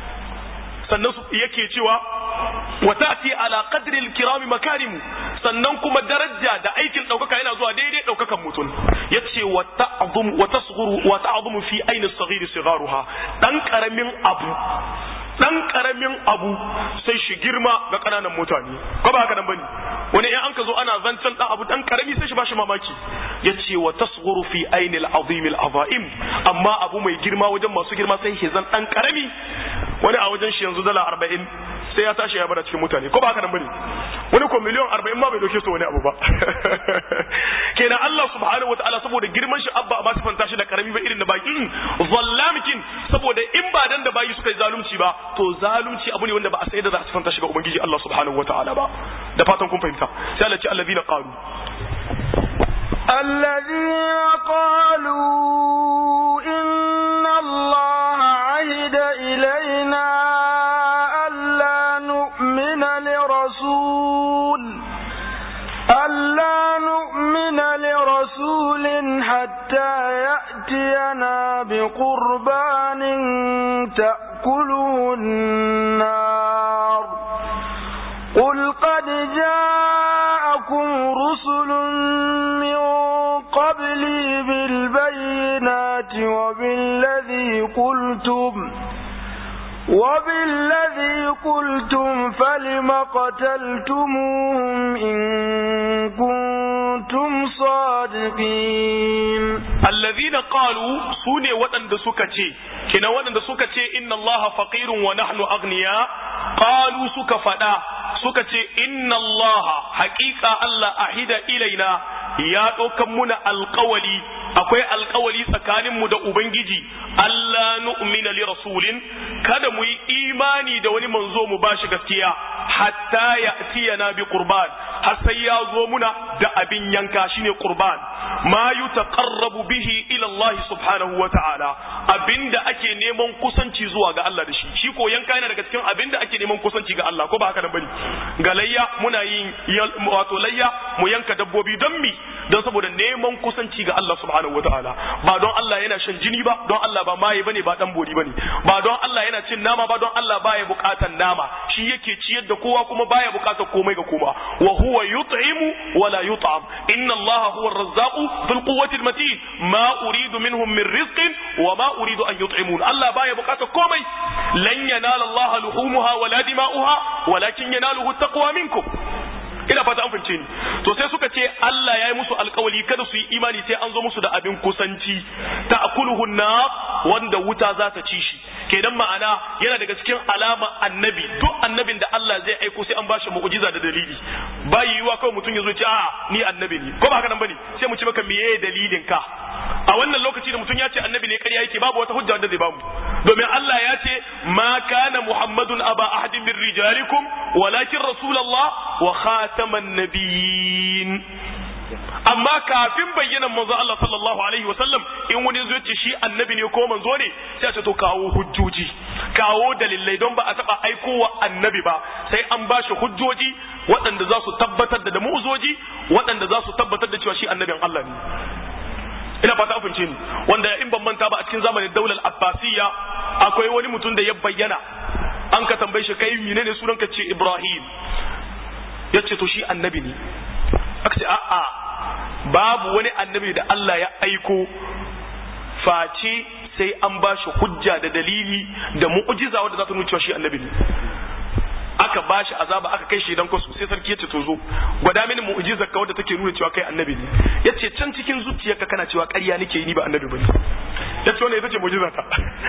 sannan yake cewa wa ta'ti ala qadri al-kiram makarim sannan kuma daraja da aikin daukaka yana zuwa daidai daukakan mutum yace wa ta'zum wa tasghuru wa ta'zumu fi ayni as-saghir sigharuha dan karamin abu dan karamin abu sai shi girma ga kananan mutane ko ba haka nan bane wani in an ka zo ana zancen dan abu dan karami sai shi bashi mamaki yace wa tasghuru fi ayni al-azim al-azaim amma abu mai girma wajen masu girma sai shi zan dan karami wani a wajen shi yanzu dala 40 sai ya tashi ya bada cikin mutane ko ba haka nan bane wani ko miliyan 40 ma bai doke su wani abu ba kenan Allah subhanahu wataala saboda girman shi abba ba sifanta shi da karami ba irin da baki zallamikin saboda in ba dan da bayi suka yi zalunci ba to zalunci abu ne wanda ba a sai da za a sifanta shi ga ubangiji Allah subhanahu wataala ba da fatan kun fahimta sai Allah ce allazina qalu الذين قالوا إن الله عهد إلينا ألا يأتينا بقربان تأكله النار قل قد جاءكم رسل من قبلي بالبينات وبالذي قلتم وبالذي قلتم فلم قتلتموهم إن كنتم صادقين الذين قالوا سوني وطن سكتي كنا وطن سكتي إن الله فقير ونحن أغنياء قالوا سكفدا سكتي إن الله حقيقة الله أهد إلينا ya ɗaukan muna alkawali akwai alkawali tsakaninmu da Ubangiji Allah nu'mina li rasulin kada mu yi imani da wani manzo mu bashi gaskiya hatta ya tiyana bi qurban har sai ya zo muna da abin yanka shine qurban ma yutaqarrabu bihi ila Allah subhanahu wa ta'ala abinda ake neman kusanci zuwa ga Allah da shi shi ko yanka yana daga cikin abinda ake neman kusanci ga Allah ko ba haka nan bane ga layya muna yin wato layya mu yanka dabbobi don mi don saboda neman kusanci ga Allah subhanahu wataala ba don Allah yana shan jini ba don Allah ba maye bane ba dan bori bane ba don Allah yana cin nama ba don Allah baya bukatan nama shi yake ciyar da kowa kuma baya bukatar komai ga kowa wa huwa yut'imu wa la yut'am inna Allah huwa ar-razzaqu dhul quwwati al-matin ma uridu minhum min rizqin wa ma uridu an yut'imun Allah baya bukatar komai lan yanala Allah luhumuha wa la dima'uha walakin yanaluhu taqwa minkum ina fata an fahimce ni to sai suka ce Allah ya yi musu alkawali kada su yi imani sai an zo musu da abin kusanci ta akuluhu na wanda wuta za ta ci shi kenan ma'ana yana daga cikin alama annabi duk annabin da Allah zai aiko sai an bashi mu'jiza da dalili ba yiwuwa kawai mutum ya zo ce a ni annabi ne ko ba haka nan bane sai mu ce maka meye dalilin ka a wannan lokaci da mutum ya ce annabi ne ƙarya yake babu wata hujja wanda zai bamu domin Allah ya ce ma kana muhammadun aba ahadin min rijalikum walakin rasulullah wa khataman nabiyyin amma kafin bayyanan manzo Allah sallallahu alaihi wasallam in wani zo ce shi annabi ne ko manzo ne sai a ce to kawo hujjoji kawo dalilai don ba a taba aikowa annabi ba sai an ba shi hujjoji waɗanda za su tabbatar da mu'uzoji waɗanda za su tabbatar da cewa shi annabin Allah ne ina fata afince ni wanda in ban manta ba a cikin zamanin daular abbasiyya akwai wani mutum da ya bayyana an ka tambaye shi kai menene sunan ka ce Ibrahim ya ce to shi annabi ne aka ce a'a babu wani annabi da Allah ya aiko face sai an ba shi hujja da dalili da mu'jiza wanda za ta nuna cewa shi annabi ne aka ba shi azaba aka kai shi dan kwasu sai sarki ya ce to zo gwada mini mu'jizar ka wadda take nuna cewa kai annabi ne yace can cikin zuciyarka kana cewa ƙarya nake yi ni ba annabi bane yace wannan ita ce mu'jizar ta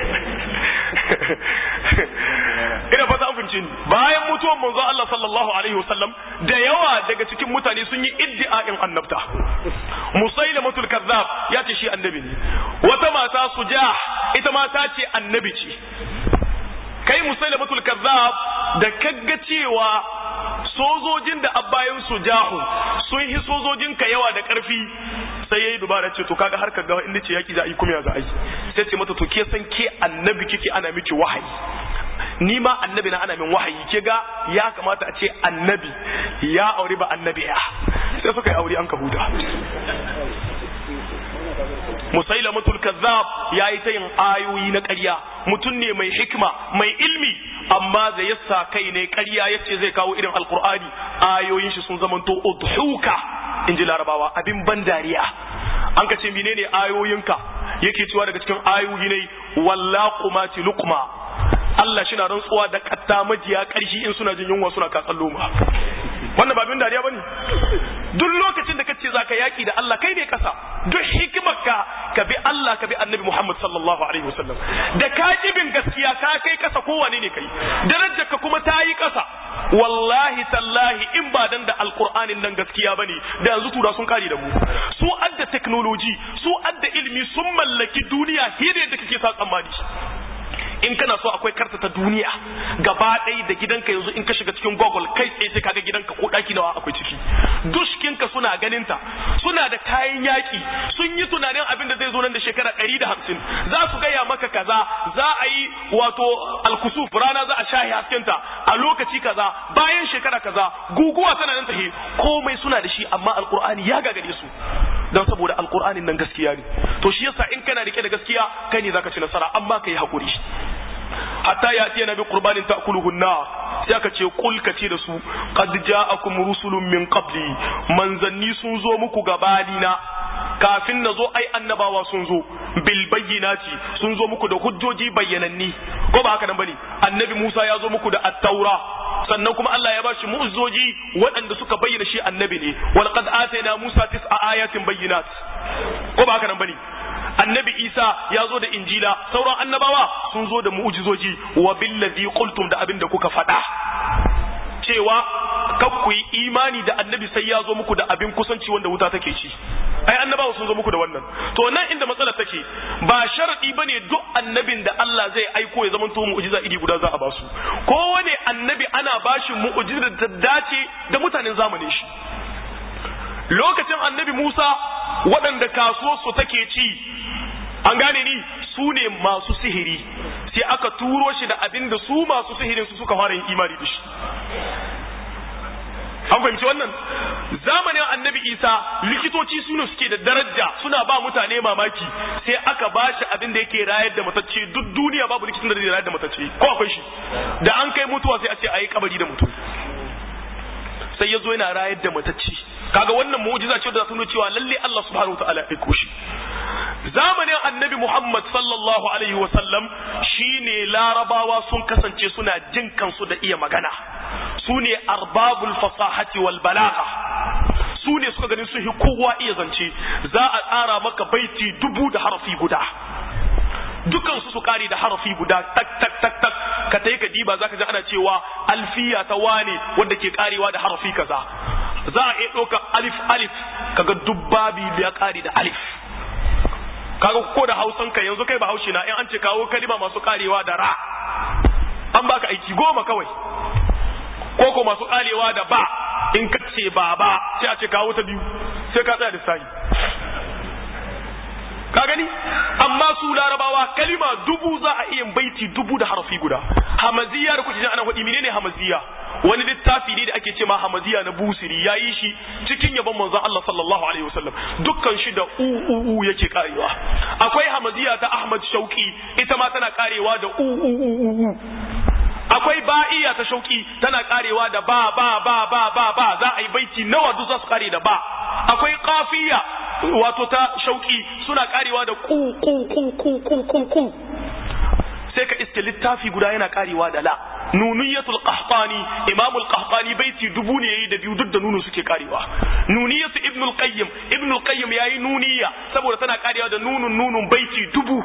ina fata an fince ni bayan mutuwar manzo Allah sallallahu alaihi wasallam da yawa daga cikin mutane sun yi iddi'a'in annabta musailamatul kazzab ya ce shi annabi ne wata mata sujah ita ma ta ce annabi ce kai musailamatul kazzab da kagga cewa sojojin da abbayan su jahu sun yi sojojin ka yawa da karfi sai yayi dubara ce to kaga har ka ga inda ce yaki za a yi kuma ya za a yi sai ce mata to ke san ke annabi kike ana miki wahayi ni ma annabi na ana min wahayi ke ga ya kamata a ce annabi ya aure ba annabi ya sai suka yi aure an ka huda musailamatul kazzab yayi ta yin ayoyi na ƙarya mutum ne mai hikma mai ilmi amma da yasa kai ne ƙarya yace zai kawo irin alqur'ani ayoyin shi sun zamanto udhuka inji larabawa abin ban dariya an ka ce menene ayoyinka yake cewa daga cikin ayoyi ne wallaqumati luqma Allah shi na rantsuwa da katta majiya ƙarshi in suna jin yunwa suna katsan loma wannan ba abin dariya bane duk lokacin da kace zaka yaki da Allah kai ne kasa duk hikimarka ka bi Allah ka bi Annabi Muhammad sallallahu alaihi wasallam da ka bin gaskiya ka kai kasa kowane ne kai darajar ka kuma ta yi kasa wallahi tallahi in ba dan da alqur'anin nan gaskiya bane da yanzu tura sun kare da mu su adda technology su adda ilimi sun mallaki duniya hire da kake sa tsammani in kana so akwai karta ta duniya gaba ɗaya da gidanka yanzu in ka shiga cikin google kai tsaye sai kaga gidanka ko ɗaki nawa akwai ciki dushkinka suna ganin ta suna da kayan yaƙi sun yi tunanin abin da zai zo nan da shekara ɗari da hamsin za su gaya maka kaza za a yi wato alkusuf rana za a shahi haskenta a lokaci kaza bayan shekara kaza guguwa tana nan tahe komai suna da shi amma alkur'ani ya gagare su don saboda alqur'anin nan gaskiya ne to shi yasa in kana rike da gaskiya kai ne zaka ci nasara amma kai hakuri hatta ya tiya nabi qurbanin ta'kuluhu an-nar sai aka ce kul ka ce da su qad ja'akum rusulun min qabli manzanni sun zo muku gabanina kafin na zo ai annabawa sun zo bil bayyinati sun zo muku da hujjoji bayyananni ko ba haka nan bane annabi Musa ya zo muku da at-taura sannan kuma Allah ya bashi mu'jizoji waɗanda suka bayyana shi annabi ne wal qad atayna Musa tis'a ayatin bayyinat ko ba haka nan bane annabi Isa ya zo da injila sauran annabawa sun zo da mu'jizoji wa billazi qultum da abin da kuka faɗa cewa kan ku yi imani da annabi sai ya zo muku da abin kusanci wanda wuta take ci ai annabawa sun zo muku da wannan to nan inda matsala take ba sharadi bane duk annabin da Allah zai aiko ya zama to mu'jiza iri guda za a basu kowane annabi ana bashi mu'jiza da ta dace da mutanen zamanin shi lokacin annabi Musa waɗanda kasuwarsu take ci an gane ni su ne masu sihiri sai aka turo shi da abin da su masu sihirin su suka fara yin imani da shi an fahimci wannan zamanin annabi isa likitoci su ne suke da daraja suna ba mutane mamaki sai aka ba shi abin da yake rayar da matacce duk duniya babu likitan da zai rayar da matacce ko akwai shi da an kai mutuwa sai a ce a yi kabari da mutum sai ya zo yana rayar da matacce kaga wannan mu'jiza ce da ta nuna cewa lalle Allah subhanahu wataala ya aiko shi zamanin annabi Muhammad sallallahu alaihi wa sallam shine larabawa sun kasance suna jin kansu da iya magana su ne arbabul fasahati wal balagha su ne suka ganin su kowa iya zance za a tsara maka baiti dubu da harafi guda dukan su su kare da harafi guda tak tak tak tak ka tai ka diba zaka ji ana cewa alfiya ta wane wanda ke karewa da harafi kaza za a iya ɗauka alif alif kaga dubbabi da ya kare da alif kaga ko da hausan ka yanzu kai ba haushi na in an ce kawo kalima masu karewa da ra an baka aiki goma kawai ko ko masu karewa da ba in ka ce baba sai a ce kawo ta biyu sai ka tsaya da sahi ka gani amma su larabawa kalima dubu za a iya baiti dubu da harafi guda hamaziya da kuke jin ana faɗi menene hamaziya wani littafi ne da ake ce ma hamaziya na busiri ya yi shi cikin yabon manzon Allah sallallahu alaihi wasallam dukkan shi da u u u yake karewa akwai hamaziya ta Ahmad Shauki ita ma tana karewa da u u u u akwai ba'iya ta shauki tana karewa da ba ba ba ba ba ba za a yi baiti nawa duk za su kare da ba akwai kafiya wato ta shauki suna karewa da ku ku ku ku ku ku ku sai ka iske littafi guda yana karewa da la nuniyatul qahtani imamul qahtani baiti dubu ne yayi da biyu duk da nunu suke karewa nuniyatu ibnul qayyim ibnul qayyim yayi nuniya saboda tana karewa da nunun nunun baiti dubu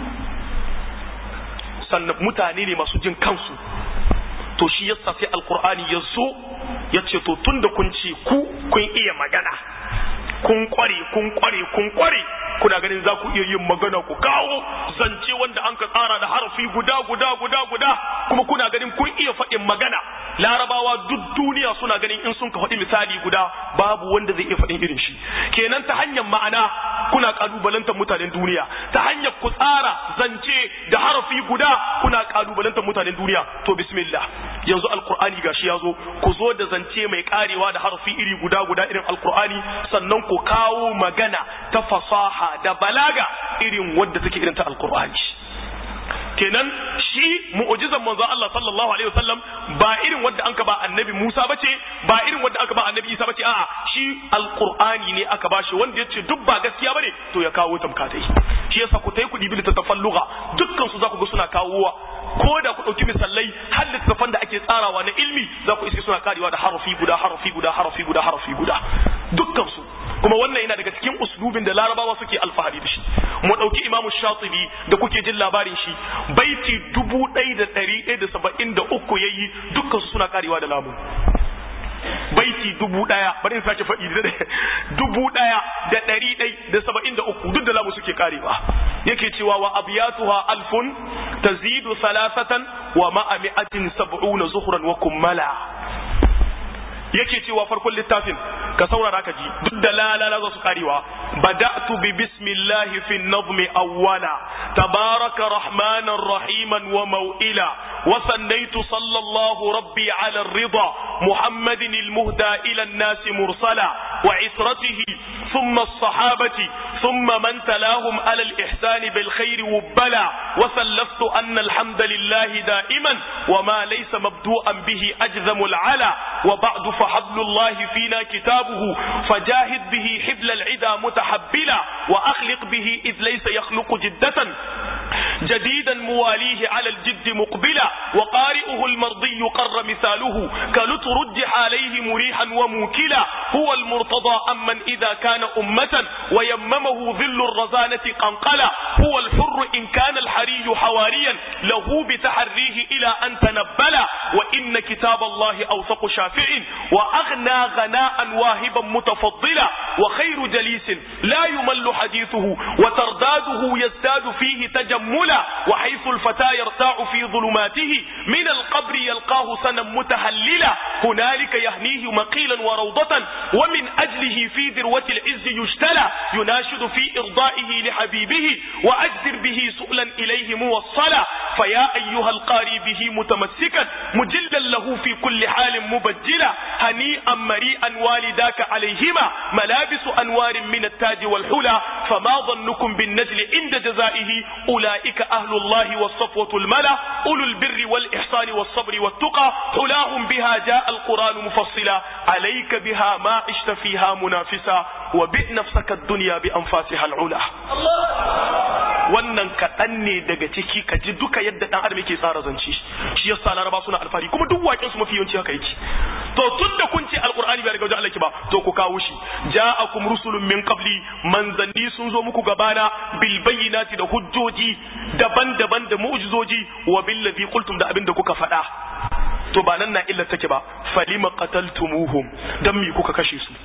sannan mutane ne masu jin kansu to shi yasa sai alqur'ani ya zo ya ce to tunda kun ce ku kun iya magana kun kware kun kware kun kware kuna ganin za ku iya yin magana ku kawo zance wanda an ka tsara da harafi guda guda guda guda kuma kuna ganin kun iya faɗin magana larabawa duk duniya suna ganin in sun ka faɗi misali guda babu wanda zai iya faɗin irin shi kenan ta hanyar ma'ana kuna kalubalantar mutanen duniya ta hanyar ku tsara zance da harafi guda kuna kalubalantar mutanen duniya to bismillah yanzu alqur'ani gashi ya zo ku zo da zance mai karewa da harafi iri guda guda irin alqur'ani sannan ku kawo magana ta fasaha da balaga irin wadda take irin ta alqur'ani kenan shi mu'jizan manzon Allah sallallahu alaihi wasallam ba irin wadda anka ba annabi Musa bace ba irin wadda aka ba annabi Isa bace a'a shi alqur'ani ne aka bashi wanda yace duk ba gaskiya bane to ya kawo tamkatai shi yasa ku tai ku dibi littattafan lugha dukkan su za ku ga suna kawowa ko da ku dauki misalai har littattafan da ake tsarawa na ilmi za ku iske suna karewa da harafi guda harafi guda harafi guda harafi guda dukkan su kuma wannan yana daga cikin uslubin da larabawa suke alfahari da shi mu dauki imamu shatibi da kuke jin labarin shi baiti dubu ɗaya da ɗari ɗaya da saba'in da uku yayi dukkan su suna karewa da lamu baiti dubu ɗaya bari in sake faɗi da dubu ɗaya da ɗari ɗai da saba'in da uku duk da lamu suke karewa yake cewa wa abiyatuha alfun tazidu salasatan wa ma'a mi'atin sab'una zuhran wa kummala yake cewa farkon littafin ka saurara ka ji duk da lalala za su karewa بدأت ببسم الله في النظم أولا تبارك رحمانا رحيما وموئلا وثنيت صلى الله ربي على الرضا محمد المهدى إلى الناس مرسلا وعسرته ثم الصحابة ثم من تلاهم على الإحسان بالخير وبلا وسلفت أن الحمد لله دائما وما ليس مبدوءا به أجزم العلا وبعد فحبل الله فينا كتابه فجاهد به حبل العدا متحبلا وأخلق به إذ ليس يخلق جدة جديدا مواليه على الجد مقبلا وقارئه المرضي قر مثاله كلترجح عليه مريحا وموكلا هو المرتضى أمن إذا كان أمة ويممه ذل الرزانة قنقلا هو الحر إن كان الحري حواريا له بتحريه إلى أن تنبلا وإن كتاب الله أوثق شافع وأغنى غناء واهبا متفضلا وخير جليس لا يمل حديثه وترداده يزداد فيه تجملا وحيث الفتى يرتاع في ظلماته من القبر يلقاه سنا متهللا هنالك يهنيه مقيلا وروضة ومن أجله في ذروة العز يجتلى يناشد في إرضائه لحبيبه وأجدر به سؤلا إليه موصلا فيا أيها القاري به متمسكا مجلا له في كل حال مبجلا هنيئا مريئا والداك عليهما ملابس أنوار من التاج والحلى فما ظنكم بالنجل عند جزائه أولئك أهل الله والصفوة الملا أولو البر والإحسان والصبر والتقى حلاهم بها جاء القرآن مفصلا عليك بها ما عشت فيها منافسا وبئ نفسك الدنيا بأنفاسها العلا wannan kaɗan ne daga ciki ka ji duka yadda ɗan adam yake tsara zance shi yasa laraba suna alfahari kuma duk waƙen su mafi yawanci haka yake to tun da kun ce alqur'ani bai daga wajen Allah ki ba to ku kawo shi ja'akum rusulun min qabli manzanni sun zo muku gabana bil bayyinati da hujjoji daban-daban da mu'jizoji wa bil ladhi qultum da abinda kuka faɗa to ba nan na illa take ba falima qataltumuhum dan me kuka kashe su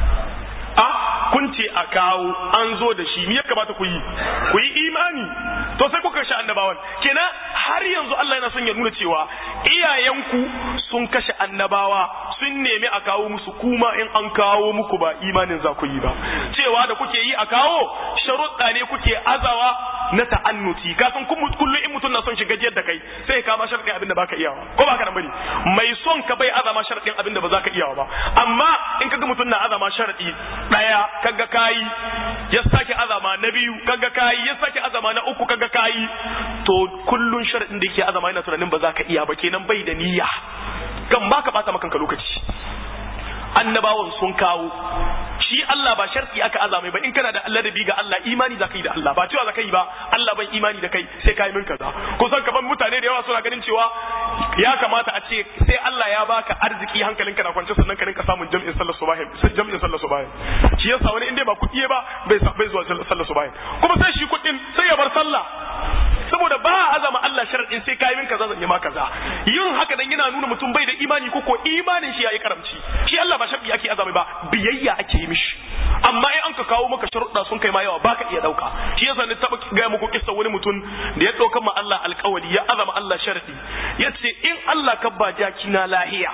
a kun ce a kawo an zo da shi me ya kamata ku yi ku yi imani to sai kuka kashe annabawan kenan har yanzu Allah yana son ya nuna cewa iyayenku sun kashe annabawa sun nemi a kawo musu kuma in an kawo muku ba imanin za ku yi ba cewa da kuke yi a kawo sharuɗa ne kuke azawa na ta'annuti ka san kullum in mutum na son shiga jiyar da kai sai ka ma sharadin abin da baka iyawa ko baka nan bane mai son ka bai azama sharadin abin da ba za ka iyawa ba amma in kaga mutum na azama sharadi daya kaga kayi ya sake azama na biyu kaga kayi ya sake azama na uku kaga kayi to kullun sharadin da yake azama yana tunanin ba za ka iya ba kenan bai da niyya kan baka bata maka lokaci annabawan sun kawo shi Allah ba sharti aka azamai ba in kana da Allah da bi ga Allah imani za ka yi da Allah ba cewa za ka yi ba Allah ban imani da kai sai ka yi min kaza kusan kaman mutane da yawa suna ganin cewa ya kamata a ce sai Allah ya baka arziki hankalinka na kwance sannan ka rinka samun jami'in sallar subahin jami'in sallar subahin shi yasa wani inda ba kuɗi ba bai bai zuwa sallar subahin kuma sai shi kuɗin sai ya bar sallah saboda ba a azama Allah sharadin sai ka yi min kaza zan yi ma kaza yin haka dan yana nuna mutum bai da imani ko ko imanin shi yayi karamci shi Allah ba sharadi ake azama ba biyayya ake yi mishi amma in an ka kawo maka sharuɗa sun kai ma yawa baka iya dauka shi yasa ni taba ga muku kissa wani mutum da ya dauka ma Allah alƙawari ya azama Allah sharadi yace in Allah ka ba jaki na lahiya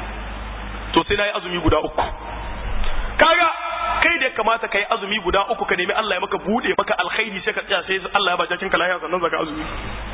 to sai nayi azumi guda uku kaga kai da kamata kai azumi guda uku ka nemi Allah ya maka bude maka alkhairi sai ka tsaya sai Allah ya ba jakin ka lahiya sannan zaka azumi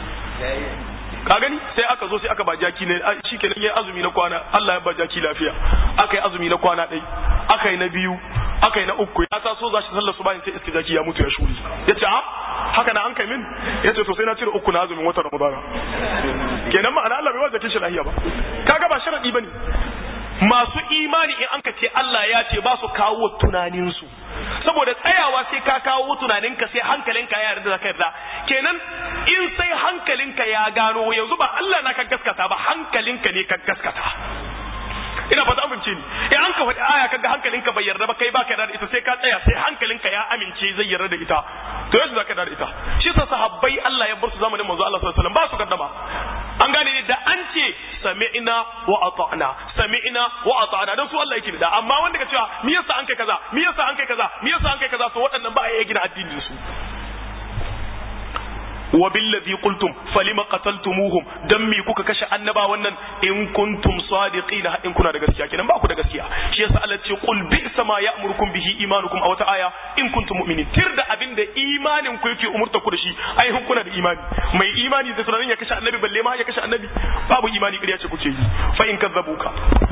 ka gani sai aka zo sai aka ba jaki ne shikenan yayi azumi na kwana Allah ya ba jaki lafiya aka yi azumi na kwana ɗai aka yi na biyu aka yi na uku ya taso za shi sallar su bayan sai iska jaki ya mutu ya shuri ya ce a haka na an kai min ya ce to sai na cire uku na azumin watan ramadana kenan ma'ana Allah bai wa jakin shi lahiya ba kaga ba sharadi bane masu imani in an ka ce Allah ya ce ba su kawo tunaninsu saboda tsayawa sai ka kawo tunaninka sai hankalinka ya yarda da ka yarda kenan in sai hankalinka ya gano yanzu ba Allah na ka gaskata ba hankalinka ne ka gaskata ina fata amince ni in an ka faɗi aya kaga hankalinka bai yarda ba kai baka yarda da ita sai ka tsaya sai hankalinka ya amince zai yarda da ita to yanzu zaka yarda da ita shi sa sahabbai Allah ya bar su zamanin manzo Allah sallallahu alaihi wasallam ba su kaddama an gane ne da an ce sami'na wa ata'na sami'na wa ata'na dan su Allah yake da amma wanda ka cewa me yasa an kai kaza me yasa an kai kaza me yasa an kai kaza to waɗannan ba a iya gina addinin su wa billazi qultum falima qataltumuhum dan me kuka kashe annaba wannan in kuntum sadiqina in kuna da gaskiya kenan ba ku da gaskiya shi yasa Allah ce qul bi sama ya'murukum bihi imanukum a wata aya in kuntum mu'minin tir da abin da imanin ku yake umurta ku da shi ai hun kuna da imani mai imani da tunanin ya kashe annabi balle ma ya kashe annabi babu imani ƙarya ce kuke yi fa in kazzabuka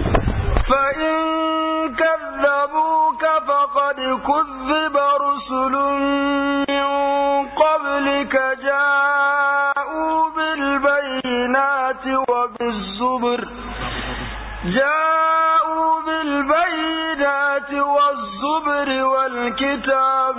فإن كذبوك فقد كذب رسل من قبلك جاءوا بالبينات وبالزبر جاءوا بالبينات والزبر والكتاب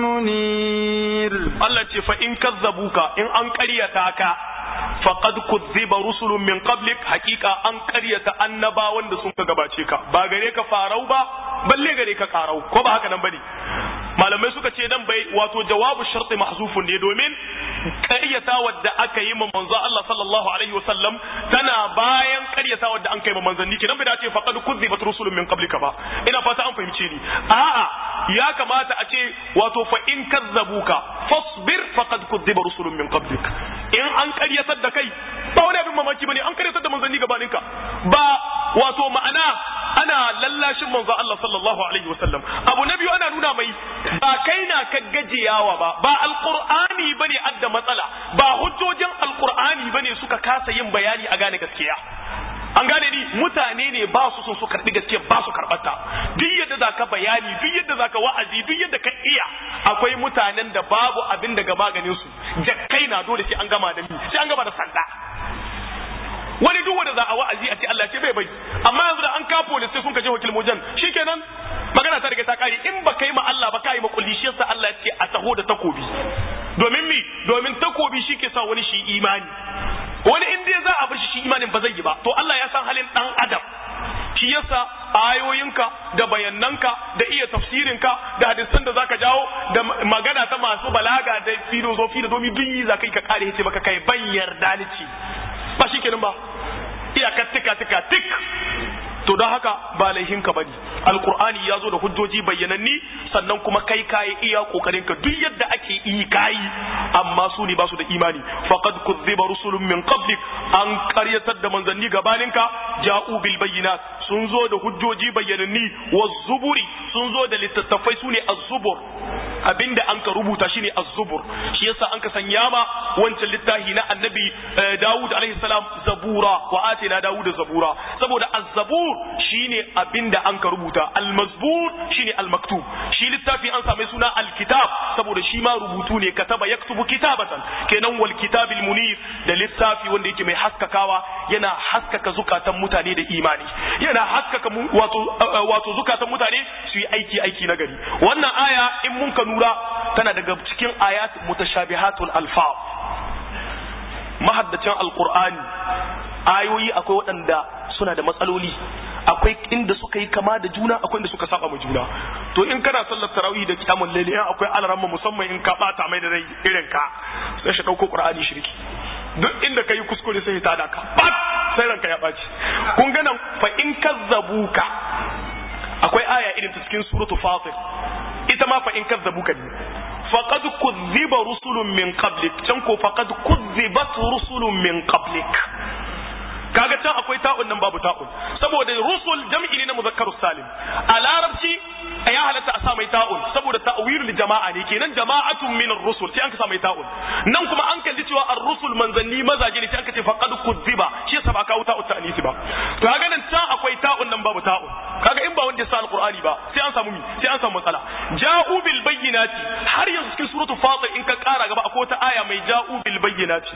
المنير Allah ce fa in kazzabuka in an ƙaryata ka faqad kuzziba rusulun min qablik hakika an ƙaryata annabawan da sun ka gabace ka ba gare ka farau ba balle gare ka karau ko ba haka nan bane malamai suka ce dan bai wato jawabu sharti mahzufun ne domin ƙaryata wadda aka yi ma manzo Allah sallallahu alaihi wasallam tana bayan ƙaryata wadda an kai ma manzanni kenan bai dace faqad kuzzibat rusulun min qablika ba ina fata an fahimce ni a'a ya kamata a ce wato fa in kazzabuka fasbir faqad kuzziba rusulun min qablik in an ƙaryatar da kai ba wani abin mamaki bane an ƙaryatar da manzanni gabanin ka ba wato ma'ana ana lallashin manzo Allah sallallahu alaihi wasallam abu na biyu ana nuna mai ba kai na ka gajiyawa ba ba alqur'ani bane adda matsala ba hujjojin alqur'ani bane suka kasa yin bayani a gane gaskiya an gane ni mutane ne ba su son su karbi gaskiya ba su karbata duk yadda zaka bayani duk yadda zaka wa'azi duk yadda ka iya akwai mutanen da babu abin daga maganin su jakkai na dole sai an gama da ni sai an gama da sanda wani duk wanda za a wa'azi a ce Allah ce bai bai amma yanzu da an ka police sai sun ka je wakil mujan shikenan magana ta riga ta kare in ba kai ma Allah ba kai ma kulli shi yasa Allah ya ce a taho da takobi domin mi domin takobi shi ke sa wani shi imani wani in dai za a bar shi shi imanin ba zai yi ba to Allah ya san halin dan adam shi yasa ayoyinka da bayananka da iya tafsirinka da hadisan da zaka jawo da magana ta masu balaga da filosofi da domin duk yi za kai ka kare yace maka kai ban yarda ni ci ba shi kenan ba iyakar tika tika tik to don haka ba laihinka bane alqur'ani ya zo da hujjoji bayyananni sannan kuma kai kayi iya kokarin ka duk yadda ake yi kayi amma su ne ba su da imani faqad kuzziba rusulun min qablik an qaryatar da manzanni gabaninka ja'u bil bayyinat sun zo da hujjoji bayyananni zuburi sun zo da littattafai su ne az-zubur abinda an ka rubuta shine az-zubur shi yasa an ka sanya ma wancan littafi na annabi Dawud alaihi salam zabura wa atina Dawud zabura saboda az-zabur shine abinda an ka rubuta al-mazbur shine al-maktub shi littafi an same suna al-kitab saboda shi ma rubutu ne kataba yaktubu kitabatan kenan wal kitabil munir da littafi wanda yake mai haskakawa yana haskaka zukatan mutane da imani yana haskaka wato wato zukatan mutane su yi aiki aiki na gari wannan aya in mun ka nura tana daga cikin ayat mutashabihatul alfaz mahaddacin alqur'ani ayoyi akwai waɗanda suna da matsaloli akwai inda suka yi kama da juna akwai inda suka saba ma juna to in kana sallar tarawih da kiyamul layli in akwai alaramma musamman in ka bata mai da rai irin ka sai shi dauko qur'ani shirki duk inda kai kuskure sai ta daka bat sai ranka ya baci kun ga nan fa in kazzabuka akwai aya irin ta cikin suratu fatir ita ma fa in kazzabuka ne faqad kuzziba rusulun min qablik can ko faqad kuzzibat rusulun min qablik kaga can akwai ta'un nan babu ta'un saboda rusul jam'i ne na muzakkarus salim a larabci ya halatta a sa mai ta'un saboda ta'wilul jama'a ne kenan jama'atun min ar-rusul sai an ka sa mai ta'un nan kuma an kalli cewa ar-rusul manzanni mazaje ne sai an ka ce faqad kudziba shi yasa ba kawo ta'un ta'anisi ba to kaga nan can akwai ta'un nan babu ta'un kaga in ba wanda ya sa alqur'ani ba sai an samu mi sai an samu matsala ja'u bil bayyinati har yanzu cikin suratul fatir in ka kara gaba akwai wata aya mai ja'u bil bayyinati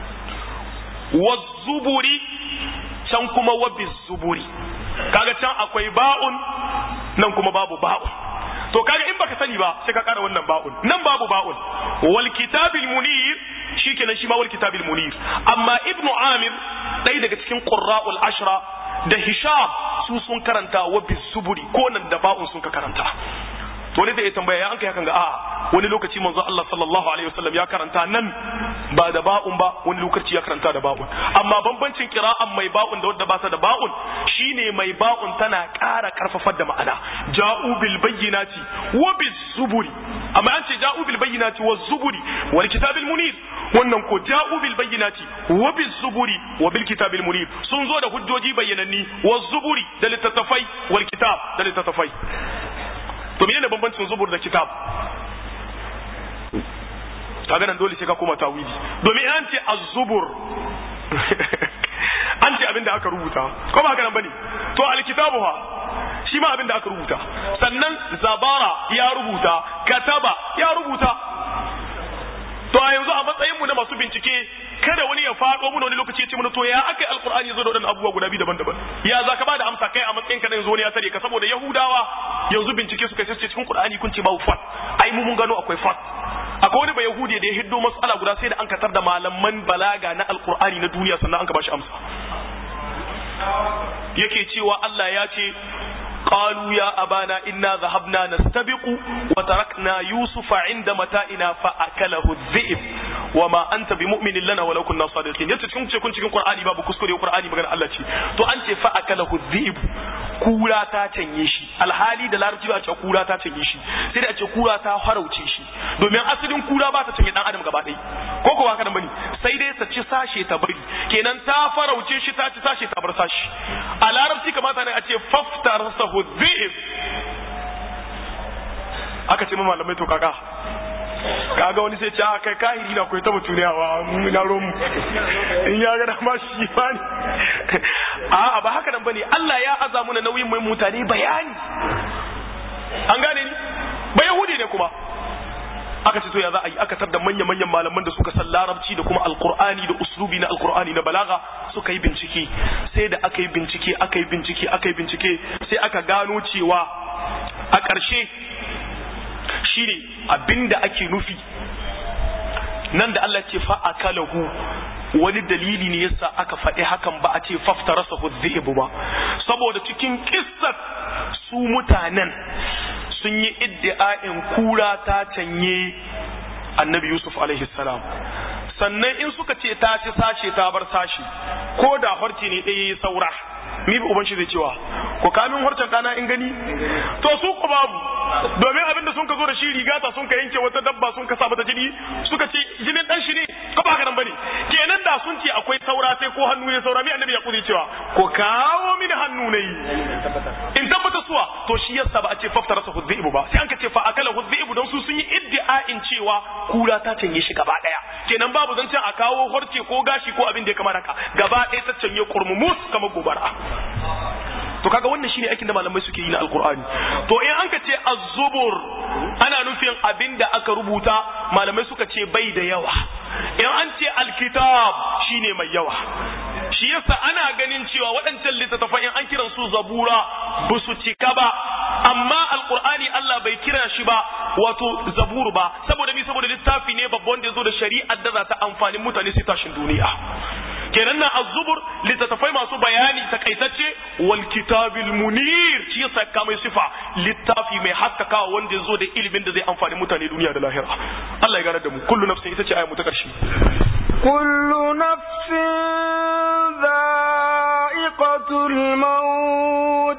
wazzuburi can kuma wabis zuburi kaga can akwai ba'un nan kuma babu ba'un to kaga in baka sani ba sai ka kara wannan ba'un nan babu ba'un wal kitabil munir shikenan shi ma wal kitabil munir amma ibnu amir ɗaya daga cikin qurra'ul ashra da hisham su sun karanta wabis zuburi ko nan da ba'un sun ka karanta to ne da ya tambaya ya an kai hakan ga a wani lokaci manzo Allah sallallahu alaihi wasallam ya karanta nan ba da ba'un ba wani lokaci ya karanta da ba'un amma bambancin qira'an mai ba'un da wadda ba ta da ba'un shine mai ba'un tana ƙara karfafar da ma'ana ja'u bil bayyinati wa bis zuburi amma an ce ja'u bil bayyinati waz zuburi wal kitabil munir wannan ko ja'u bil bayyinati wa bil zuburi wa bil kitabil munir sun zo da hujjoji bayyananni wa zuburi da littattafai wal kitab da littattafai to menene bambancin zubur da kitab kaga nan dole sai ka koma tawili domin an ce az-zubur an ce abinda aka rubuta ko ba haka nan bane to al-kitabu ha shi ma abinda aka rubuta sannan zabara ya rubuta kataba ya rubuta to a yanzu a matsayin mu na masu bincike kada wani ya faɗo mu wani lokaci ya ce mana to ya aka alqur'ani yazo da wadannan abubuwa guda biyu daban-daban ya za ka bada amsa kai a matsayin ka na yanzu wani ya tare ka saboda yahudawa yanzu bincike suka ce cikin qur'ani kun ce babu fat ai mu mun gano akwai fat akwai wani ba yahudi da ya hiddo mas'ala guda sai da an katar da malaman balaga na alqur'ani na duniya sannan an ka bashi amsa yake cewa Allah ya ce قالوا يا أبانا إنا ذهبنا نستبق وتركنا يوسف عند متائنا فأكله الذئب وما أنت بمؤمن لنا ولو كنا صادقين yace cikin cikin cikin Qur'ani babu kuskure Qur'ani magana Allah ce to an ce fa akalahu dhi'b kura ta canye shi alhali da larabci ba a ce kura ta canye shi sai da a ce kura ta harauce shi domin asalin kura ba ta canye dan adam gaba ɗaya ko ko haka bane sai dai ta ci sashe ta bari kenan ta farauce shi ta ci sashe ta bar sashi a larabci kamata ne a ce faftar sahu dhi'b aka ce malamai to kaka kaga wani sai ce a kai kahiri na koyi ta mutuniyawa mu na romu in ya ga dama shi ba ne a ba haka nan bane Allah ya aza muna nauyin mai mutane bayani an gane ni ba yahudi ne kuma aka ce to ya za a yi aka tar da manya-manyan malaman da suka san larabci da kuma alkur'ani da uslubi na alkur'ani na balaga suka yi bincike sai da aka yi bincike aka yi bincike aka yi bincike sai aka gano cewa a ƙarshe shine abinda ake nufi nan da Allah ce fa akalahu wani dalili ne yasa aka faɗi hakan ba a ce faftarasa hudhibu ba saboda cikin kissar su mutanen sun yi iddi'a'in kura ta canye annabi yusuf alaihi salam sannan in suka ce ta ci sashe ta bar sashi ko da harci ne ɗaya saura mi bi uban shi zai cewa ko kamin harcen ɗana in gani to su ku babu domin abinda sun ka zo da shi rigata sun ka yanke wata dabba sun ka sa mata jini suka ce jinin dan shi ne ko ba haka nan bane kenan da sun ce akwai saura sai ko hannu ne saura mi annabi ya kudi cewa ko kawo mini hannu ne in tabbata suwa to shi yasa ba a ce faftara sa hudhibu ba sai an ka ce fa akala hudhibu don su sun yi iddia'in cewa kura ta canye shi gaba daya kenan babu zancen a kawo horce ko gashi ko abin da ya kamata ka gaba ɗaya ta canye kurmumus kamar gobara to kaga wannan shine aikin da malamai suke yi na alkur'ani to in an ka ce az-zubur ana nufin abin da aka rubuta malamai suka ce bai da yawa in an ce alkitab shine mai yawa shi yasa ana ganin cewa waɗancan littattafan in an kiran su zabura ba su cika ba amma alkur'ani Allah bai kira shi ba wato zabur ba saboda mi saboda littafi ne babban da ya zo da shari'ar da za ta amfani mutane sai tashin duniya kenan na az-zubur littattafai masu bayani takaitacce wal kitabil munir shi yasa ka mai sifa littafi mai haskakawa wanda ya zo da ilimin da zai amfani mutane duniya da lahira Allah ya gane da mu kullu nafsin ita ce aya mu ta karshe كل نفس ذائقة الموت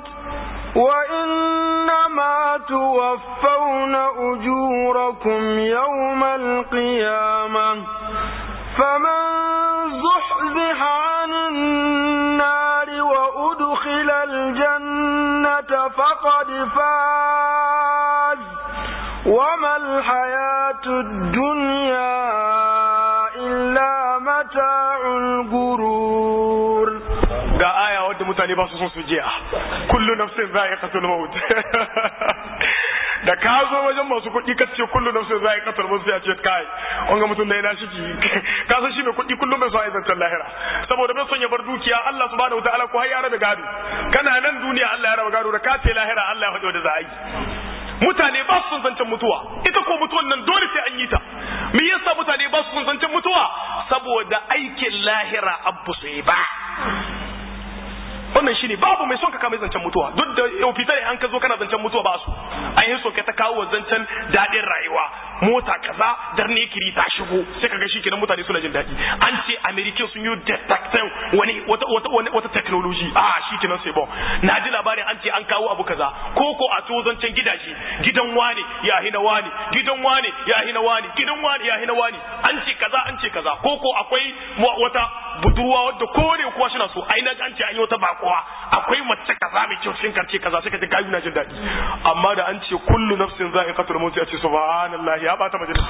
وإنما توفون أجوركم يوم القيامة فمن زحزح عن النار وأدخل الجنة فقد فاز وما الحياة الدنيا إلا متاع الغرور ga aya wadda mutane ba su son su jiya kullu nafsin za'iqatul maut da ka zo wajen masu kuɗi ka ce kullu nafsin za'iqatul maut sai a ce kai wanga mutum da yana shiki ka san shi mai kuɗi kullum bai so a zantar lahira saboda bai son ya bar dukiya Allah subhanahu wataala ko har ya rabe gado kana nan duniya Allah ya rabe gado da ka ce lahira Allah ya faɗi da za a yi mutane ba su son zancen mutuwa ita ko mutuwan nan dole sai an yi ta me yasa mutane ba su son zancen mutuwa saboda aikin lahira abu su yi ba wannan shine babu mai son ka kama zancen mutuwa duk da yau fitar an ka zo kana zancen mutuwa ba su an yi so ka ta kawo zancen daɗin rayuwa mota kaza darne kiri ta shigo sai ka ga shi kenan mutane suna jin daɗi an ce america sun yi detectin wani wata wata wata technology a shi kenan sai bon na ji labarin an ce an kawo abu kaza ko ko a to zancen gidaje gidan wane ya hina wane gidan wane ya hina wane gidan wane ya hina wane an ce kaza an ce kaza kaza ko ko akwai wata budurwa wadda kowane kuwa shi na so ai na an ce an yi wata bakuwa akwai mace kaza mai kyau cikin karce kaza sai ka ji gayu na jin daɗi amma da an ce kullu nafsin za'iqatul maut ya ce subhanallahi ya bata majalisa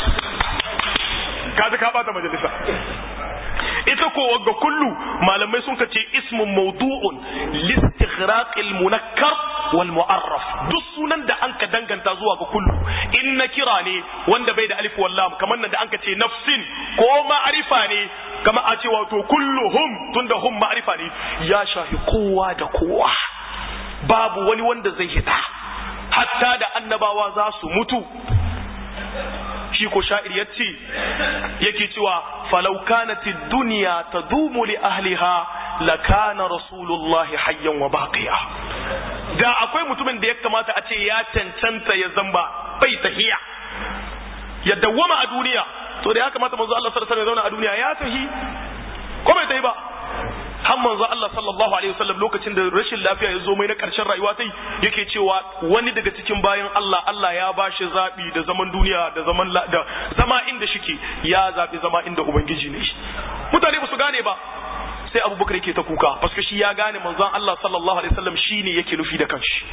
kaji ka bata majalisa ita ko wagga kullu malamai sun kace ismun mawdu'un listighraqil munakkar wal mu'arraf duk sunan da anka danganta zuwa ga kullu in na kira ne wanda bai da alif wal lam kamar nan da anka ce nafsin ko ma'arifa ne kama a ce wato kulluhum tunda hum ma'arifa ne ya shafi kowa da kowa babu wani wanda zai hita hatta da annabawa za su mutu shi ko sha'ir ya ce yake cewa falau kanati duniya ta dumu li ahliha la kana rasulullahi hayyan wa baqiya da akwai mutumin da ya kamata a ce ya cancanta ya zamba bai tahiya ya dawwama a duniya to da ya kamata manzo Allah sallallahu alaihi wasallam ya zauna a duniya ya tahi ko bai tahi ba har manzo Allah sallallahu alaihi wasallam lokacin da rashin lafiya ya zo mai na karshen rayuwa sai yake cewa wani daga cikin bayan Allah Allah ya bashi zabi da zaman duniya da zaman da zama inda shike ya zabi zama inda ubangiji ne mutane ba su gane ba sai abubakar yake ta kuka paske shi ya gane manzon Allah sallallahu alaihi wasallam shine yake nufi da kanshi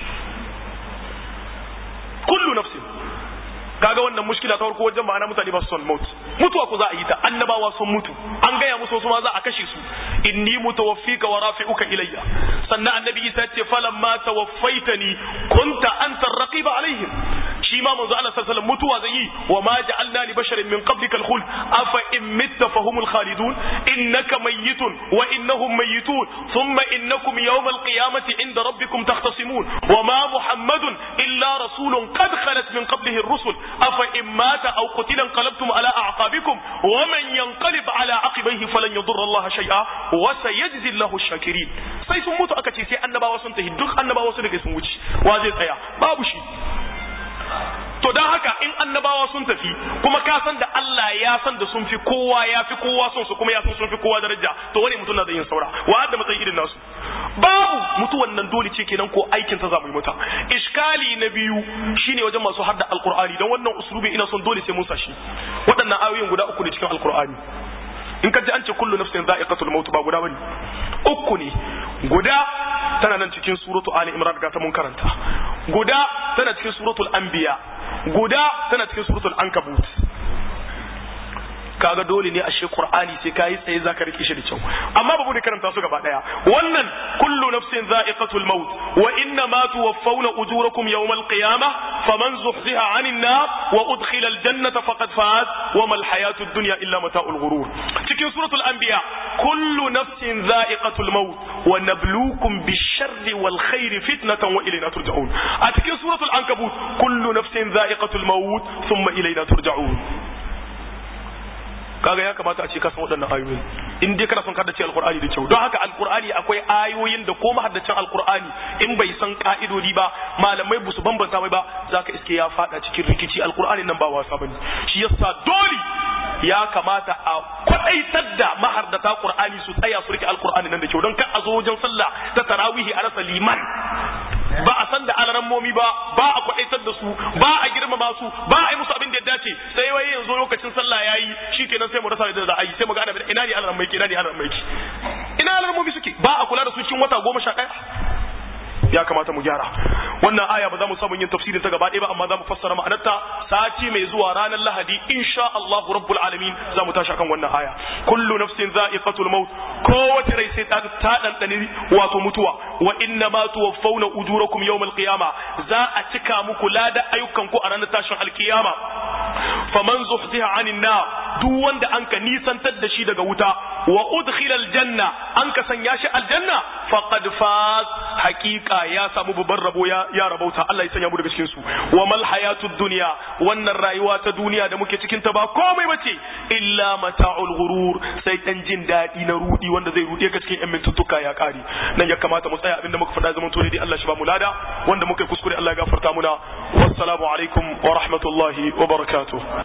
kullu nafsin kaga wannan mushkila ta farko wajen ma'ana mutane ba su son maut mutuwa ku za a yi ta annabawa sun mutu an gaya musu wasu ma za a kashe su inni mutawaffika wa rafi'uka ilayya sannan annabi Isa ce falamma tawaffaitani kunta anta raqiba alaihim shi ma manzo Allah sallallahu alaihi wasallam mutuwa zai yi wa ma ja'alna li basharin min qablika al-khuld afa in mitta fahumul khalidun innaka mayyitun wa innahum mayyitun thumma innakum yawm al-qiyamati inda rabbikum takhtasimun wa ma muhammadun illa rasulun qad khalat min qablihi ar-rusul afa in mata aw qutila انقلبتم على أعقابكم ومن ينقلب على عقبيه فلن يضر الله شيئا وسيجزي الله الشاكرين sai sun mutu aka ce sai annabawa sun tafi duk annabawa sun daga sun wuce wa zai tsaya babu shi to dan haka in annabawa sun tafi kuma ka san da Allah ya san da sun fi kowa ya fi kowa son su kuma ya san sun fi kowa daraja to wani mutum na da yin saura wa da matsayin irin nasu babu mutuwan nan dole ce kenan ko aikin ta za mu yi mata iskali na biyu shine wajen masu hadda alqur'ani dan wannan uslubi ina son dole sai mun sashi waɗannan ayoyin guda uku ne cikin alqur'ani in ka ji an ce kullu nafsin za'iqatul maut ba guda bane uku ne guda tana nan cikin suratu ali imran ga ta mun karanta guda tana cikin suratul anbiya guda tana cikin suratul ankabut kaga dole ne ashe qur'ani sai kai tsaye zaka rike shi da kyau amma babu da karanta su gaba daya wannan kullu nafsin za'iqatul maut wa inna ma tuwaffawna ujurakum yawmal qiyamah faman zuhziha 'anil nar wa udkhila al jannata faqad faz wa mal hayatud dunya illa mata'ul ghurur cikin suratul anbiya kullu nafsin za'iqatul maut wa nabluukum bish-sharri wal khairi fitnatan wa ilayna turja'un a cikin suratul ankabut kullu nafsin za'iqatul maut thumma ilayna turja'un kaga ya kamata a ce ka san waɗannan ayoyin in dai kana son ka dace alqur'ani da kyau don haka alqur'ani akwai ayoyin da ko mahaddacin alqur'ani in bai san ka'idodi ba malamai ba su bambanta mai ba zaka iske ya fada cikin rikici alqur'ani nan ba wasa bane shi yasa dole ya kamata a kwadaitar da mahardata qur'ani su tsaya su rike alqur'ani nan da kyau don kar a zo wajen sallah ta tarawihi a rasa liman ba a san da alarammomi ba ba a kwadaitar da su ba a girmama su ba a yi musu abin da ya dace sai wai yanzu lokacin sallah yayi shikenan sai mu rasa da za a yi sai mu ga ana ina ne alaramai ina ne alaramai ina alarammomi suke ba a kula da su cikin wata goma sha ɗaya ya kamata mu gyara wannan aya ba za mu samu yin tafsirin ta gaba ɗaya ba amma za mu fassara ma'anarta sati mai zuwa ranar lahadi insha Allah rabbul alamin za mu tashi akan wannan aya kullu nafsin za'iqatul maut kowace rai sai ta ta dandani wato mutuwa wa inna ma tuwaffawna ujurakum yawmal qiyama za a cika muku lada ayyukan ku a ranar tashin alkiyama faman zuhziha anin nar duk wanda an ka nisantar da shi daga wuta wa udkhila aljanna an ka sanya shi aljanna faqad faz haqiqa ya samu babban rabo ya ya rabauta Allah ya sanya mu daga cikin su wa mal hayatud dunya wannan rayuwa ta duniya da muke cikin ta ba komai bace illa mata'ul ghurur sai dan jin dadi na rudi wanda zai rude ka cikin yan mintuttuka ya kare nan ya kamata mu tsaya abinda muka faɗa zaman to dai Allah shi ba mu lada wanda muka kuskure Allah ya gafarta muna wassalamu alaikum wa rahmatullahi wa barakatuh